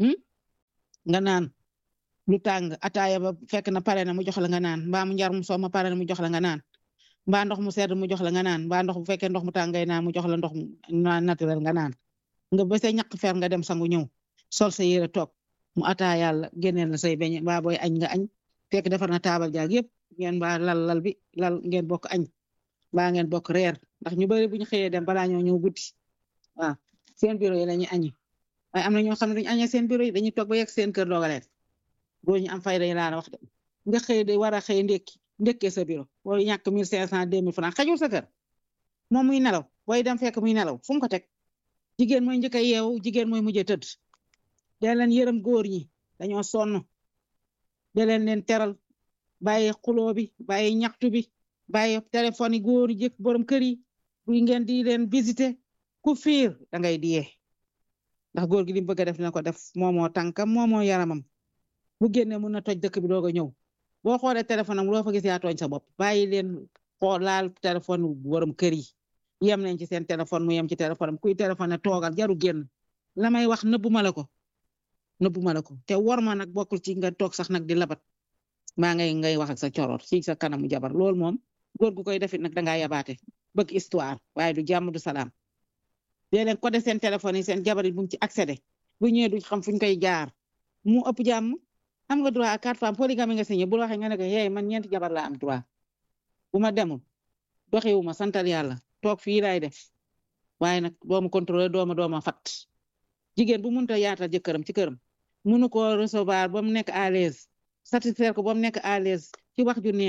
nga naan lu tàng ataaya ba fekk na pare na mu jox la nga naan mbaa mu njar mu soo ma pare na mu jox la nga naan mbaa ndox mu sedd mu jox la nga naan mbaa ndox bu fekkee ndox mu tàng ngay naan mu jox la ndox mu naturel nga naan nga ba say ñaq fer nga dem sangu ñëw sol sa yére toog mu ataa yàlla génneel la say beñe mbaa booy añ nga añ fekk defar na taabal jaag yëpp ngeen mbaa lal lal bi lal ngeen bokk añ mbaa ngeen bokk reer ndax ñu bari bu ñu xëyee dem balaa ñoo ñëw guddi waaw seen bureau yi la ñuy añi waaye am na ñoo xam ne dañu añee seen bureau yi dañuy toog ba yegg seen kër doogaleen góor ñu am fay dañu laa wax de nga xëy de war a xëy ndekki ndekkee sa bureau booy ñàkk mille cinq cent deux mille francs xajul sa kër moom muy nelaw booy dem fekk muy nelaw fu mu ko teg jigéen mooy njëkk a yeewu jigéen mooy mujjee tëdd de leen yërëm góor ñi dañoo sonn de leen leen teral bàyyi xuloo bi bàyyi ñaxtu bi bàyyi téléphone yi góor yi jëkk borom kër yi bu ngeen di leen visiter ku fiir da ngay diyee ndax góor gi li mu bëgg a def dina ko def moomoo tànkam moomoo yaramam bu génne mun na toj dëkk bi doog a ñëw boo xoolee téléphone am loo fa gis yaa tooñ sa bopp bàyyi leen xool laal téléphone borom kër yi yem nañ ci seen téléphone mu yem ci téléphone am kuy téléphone ne toogal jaru génn la may wax nëbbu ma la ko nëbbu ma la ko te war ma nag bokkul ci nga toog sax nag di labat maa ngay ngay wax ak sa coroor ci sa kanamu jabar loolu moom góor gu koy defit nag dangaa yabaate bëgg histoire waaye du jàmm du salaam dee leen ko de seen téléphone yi seen jabar yi buñ ci accédé bu ñëwee duñ xam fuñ koy jaar mu ëpp jàmm am nga droit à quatre femmes polygamie nga signé bu waxee nga ne ko hey man ñeenti jabar laa am droit bu ma demul doxiwu ma santal yàlla toog fii laay def waaye nag doomu contrôleur dooma dooma fat jigéen bu mënta yaatal jëkkëram ci këram mënu ko recevoir ba mu nekk à l'aise satisfaire ko ba mu nekk à l'aise ci wax ju neex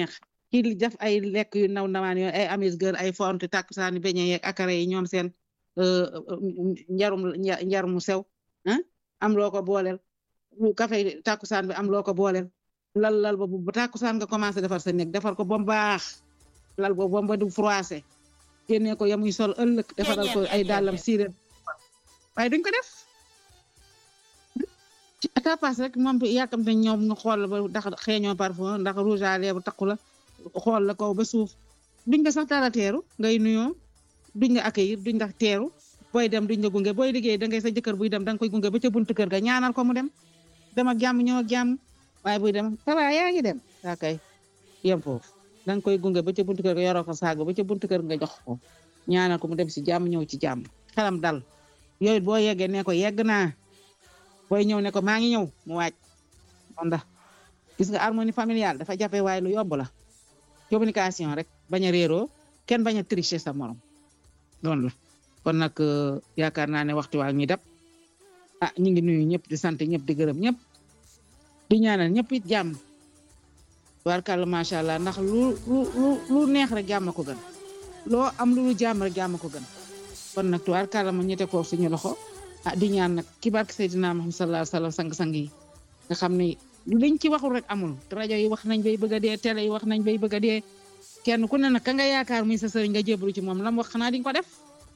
kii def ay lekk yu ndaw ndawaan yooyu ay amis gër ay fonte takkusaani beñe yeeg akara yi ñoom seen njarum njarum mu sew ah am loo ko booleel lu café takkusaan bi am loo ko booleel lal lal ba bu takkusaan nga commencé defar sa néeg defar ko ba mu baax lal boobu ba mu ba du froissé génnee ko yamuy sol ëllëg defaral ko ay dàllam siire waaye duñ ko def ci tapas rek moom yàkkamte ñoom nga xool ba ndax xeeñoo parfum ndax rouge à lèvres takku la xool la kaw ba suuf duñ nga sax dara teeru ngay nuyoo duñ nga accueillir duñ ndax teeru booy dem duñ nga gunge booy liggéey da ngay sa jëkkër buy dem da nga koy gunge ba ca buntu kër ga ñaanal ko mu dem dem ak jàmm ñëw ak jàmm waaye buy dem tawa yaa ngi dem daa kay yem foofu da nga koy gunge ba ca buntu kër ga yoroo ko saag ba ca buntu kër nga jox ko ñaanal ko mu dem si jàmm ñëw ci jàmm xelam dal yooyu boo yeggee ne ko yegg naa booy ñëw ne ko maa ngi ñëw mu waaj moom ndax gis nga harmonie familiale dafa jafe waaye lu yomb la communication rek bañ a réeroo kenn bañ a tricher sa morom loolu la kon nag yaakaar naa ne waxtu waa ñuy dab ah ñu ngi nuyu ñëpp di sant ñëpp di gërëm ñëpp di ñaanal ñëpp it jàmm warkàlla macha allah ndax lu lu lu neex rek jàmm ko gën loo am lu lu jàmm rek jàmm ko gën kon nag tubaarkàlla ma ñette ko suñu loxo ah di ñaan nag ki barke Seydina Muhammad sallallahu alayhi wasallam sang-sang yi nga xam ne liñ ci waxul rek amul rajo yi wax nañ bay bëgg a dee télé yi wax nañ bay bëgg a dee kenn ku ne nag ka nga yaakaar muy sa sëriñ nga jébbalu ci moom lam wax xanaa diñ ko def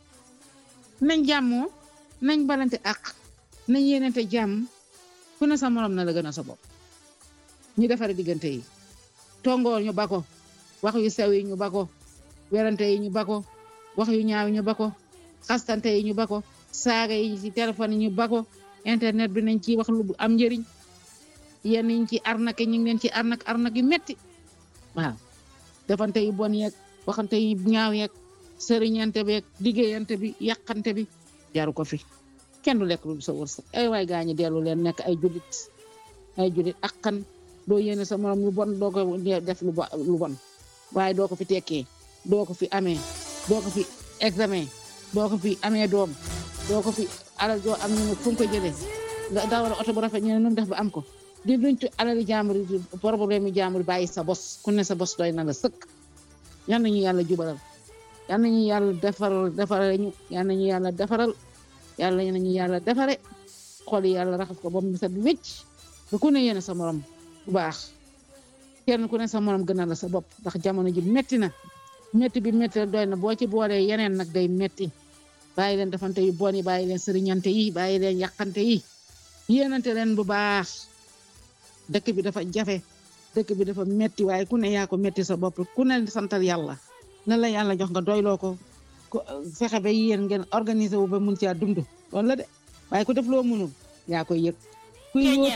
nañ jàmmoo nañ balante ak nañ yéenante jàmm ku ne sa morom na la gën a sa bopp ñu defare diggante yi tongoor ñu bako wax yu sew yi ñu bako werante yi ñu bako wax yu ñaaw yi ñu bako xastante yi ñu bako saaga yi ci téléphone yi ñu bako internet bi nañ ci wax lu am njëriñ yenn ñu ci arnaque ñu ngi leen ci arnaque arnaque yu metti waaw defante yu bon yeeg waxante yu ñaaw yeeg sëriñante beeg liggéeyante bi yàqante bi jaru ko fi kenn du lekk lu sa wërsëg ay waay gaa ñi dellu leen nekk ay julit ay julit akkan doo yéene sa morom lu bon doo ko def lu bon waaye doo ko fi tekkee doo ko fi amee doo ko fi examen doo ko fi amee doom doo ko fi alal joo am ñu ne fu ko jëlee nga dawal oto bu rafet ñu ne nun def ba am ko di duñ ci alali jàmbur yi problème yi jàmbur bàyyi sa bos ku ne sa bos doy na la sëkk yal nañu yàlla jubalal yal nañu yàlla defaral defaral ñu yal nañu yàlla defaral yàlla nañu yàlla defare xol yàlla raxas ko ba mu set wécc ba ku ne yéene sa morom bu baax kenn ku ne sa morom gënal la sa bopp ndax jamono ji metti na metti bi metti la doy na boo ci boolee yeneen nag day metti bàyyi leen defante yu bon yi bàyyi leen sëriñante yi bàyyi leen yàqante yi yéenante leen bu baax dëkk bi dafa jafe dëkk bi dafa metti waaye ku ne yaa ko metti sa bopp ku ne santal yàlla na la yàlla jox nga doyloo ko fexe ba yéen ngeen organiser wu ba mun caa dund loolu la de waaye ku def loo mënul yaa koy yëg kuy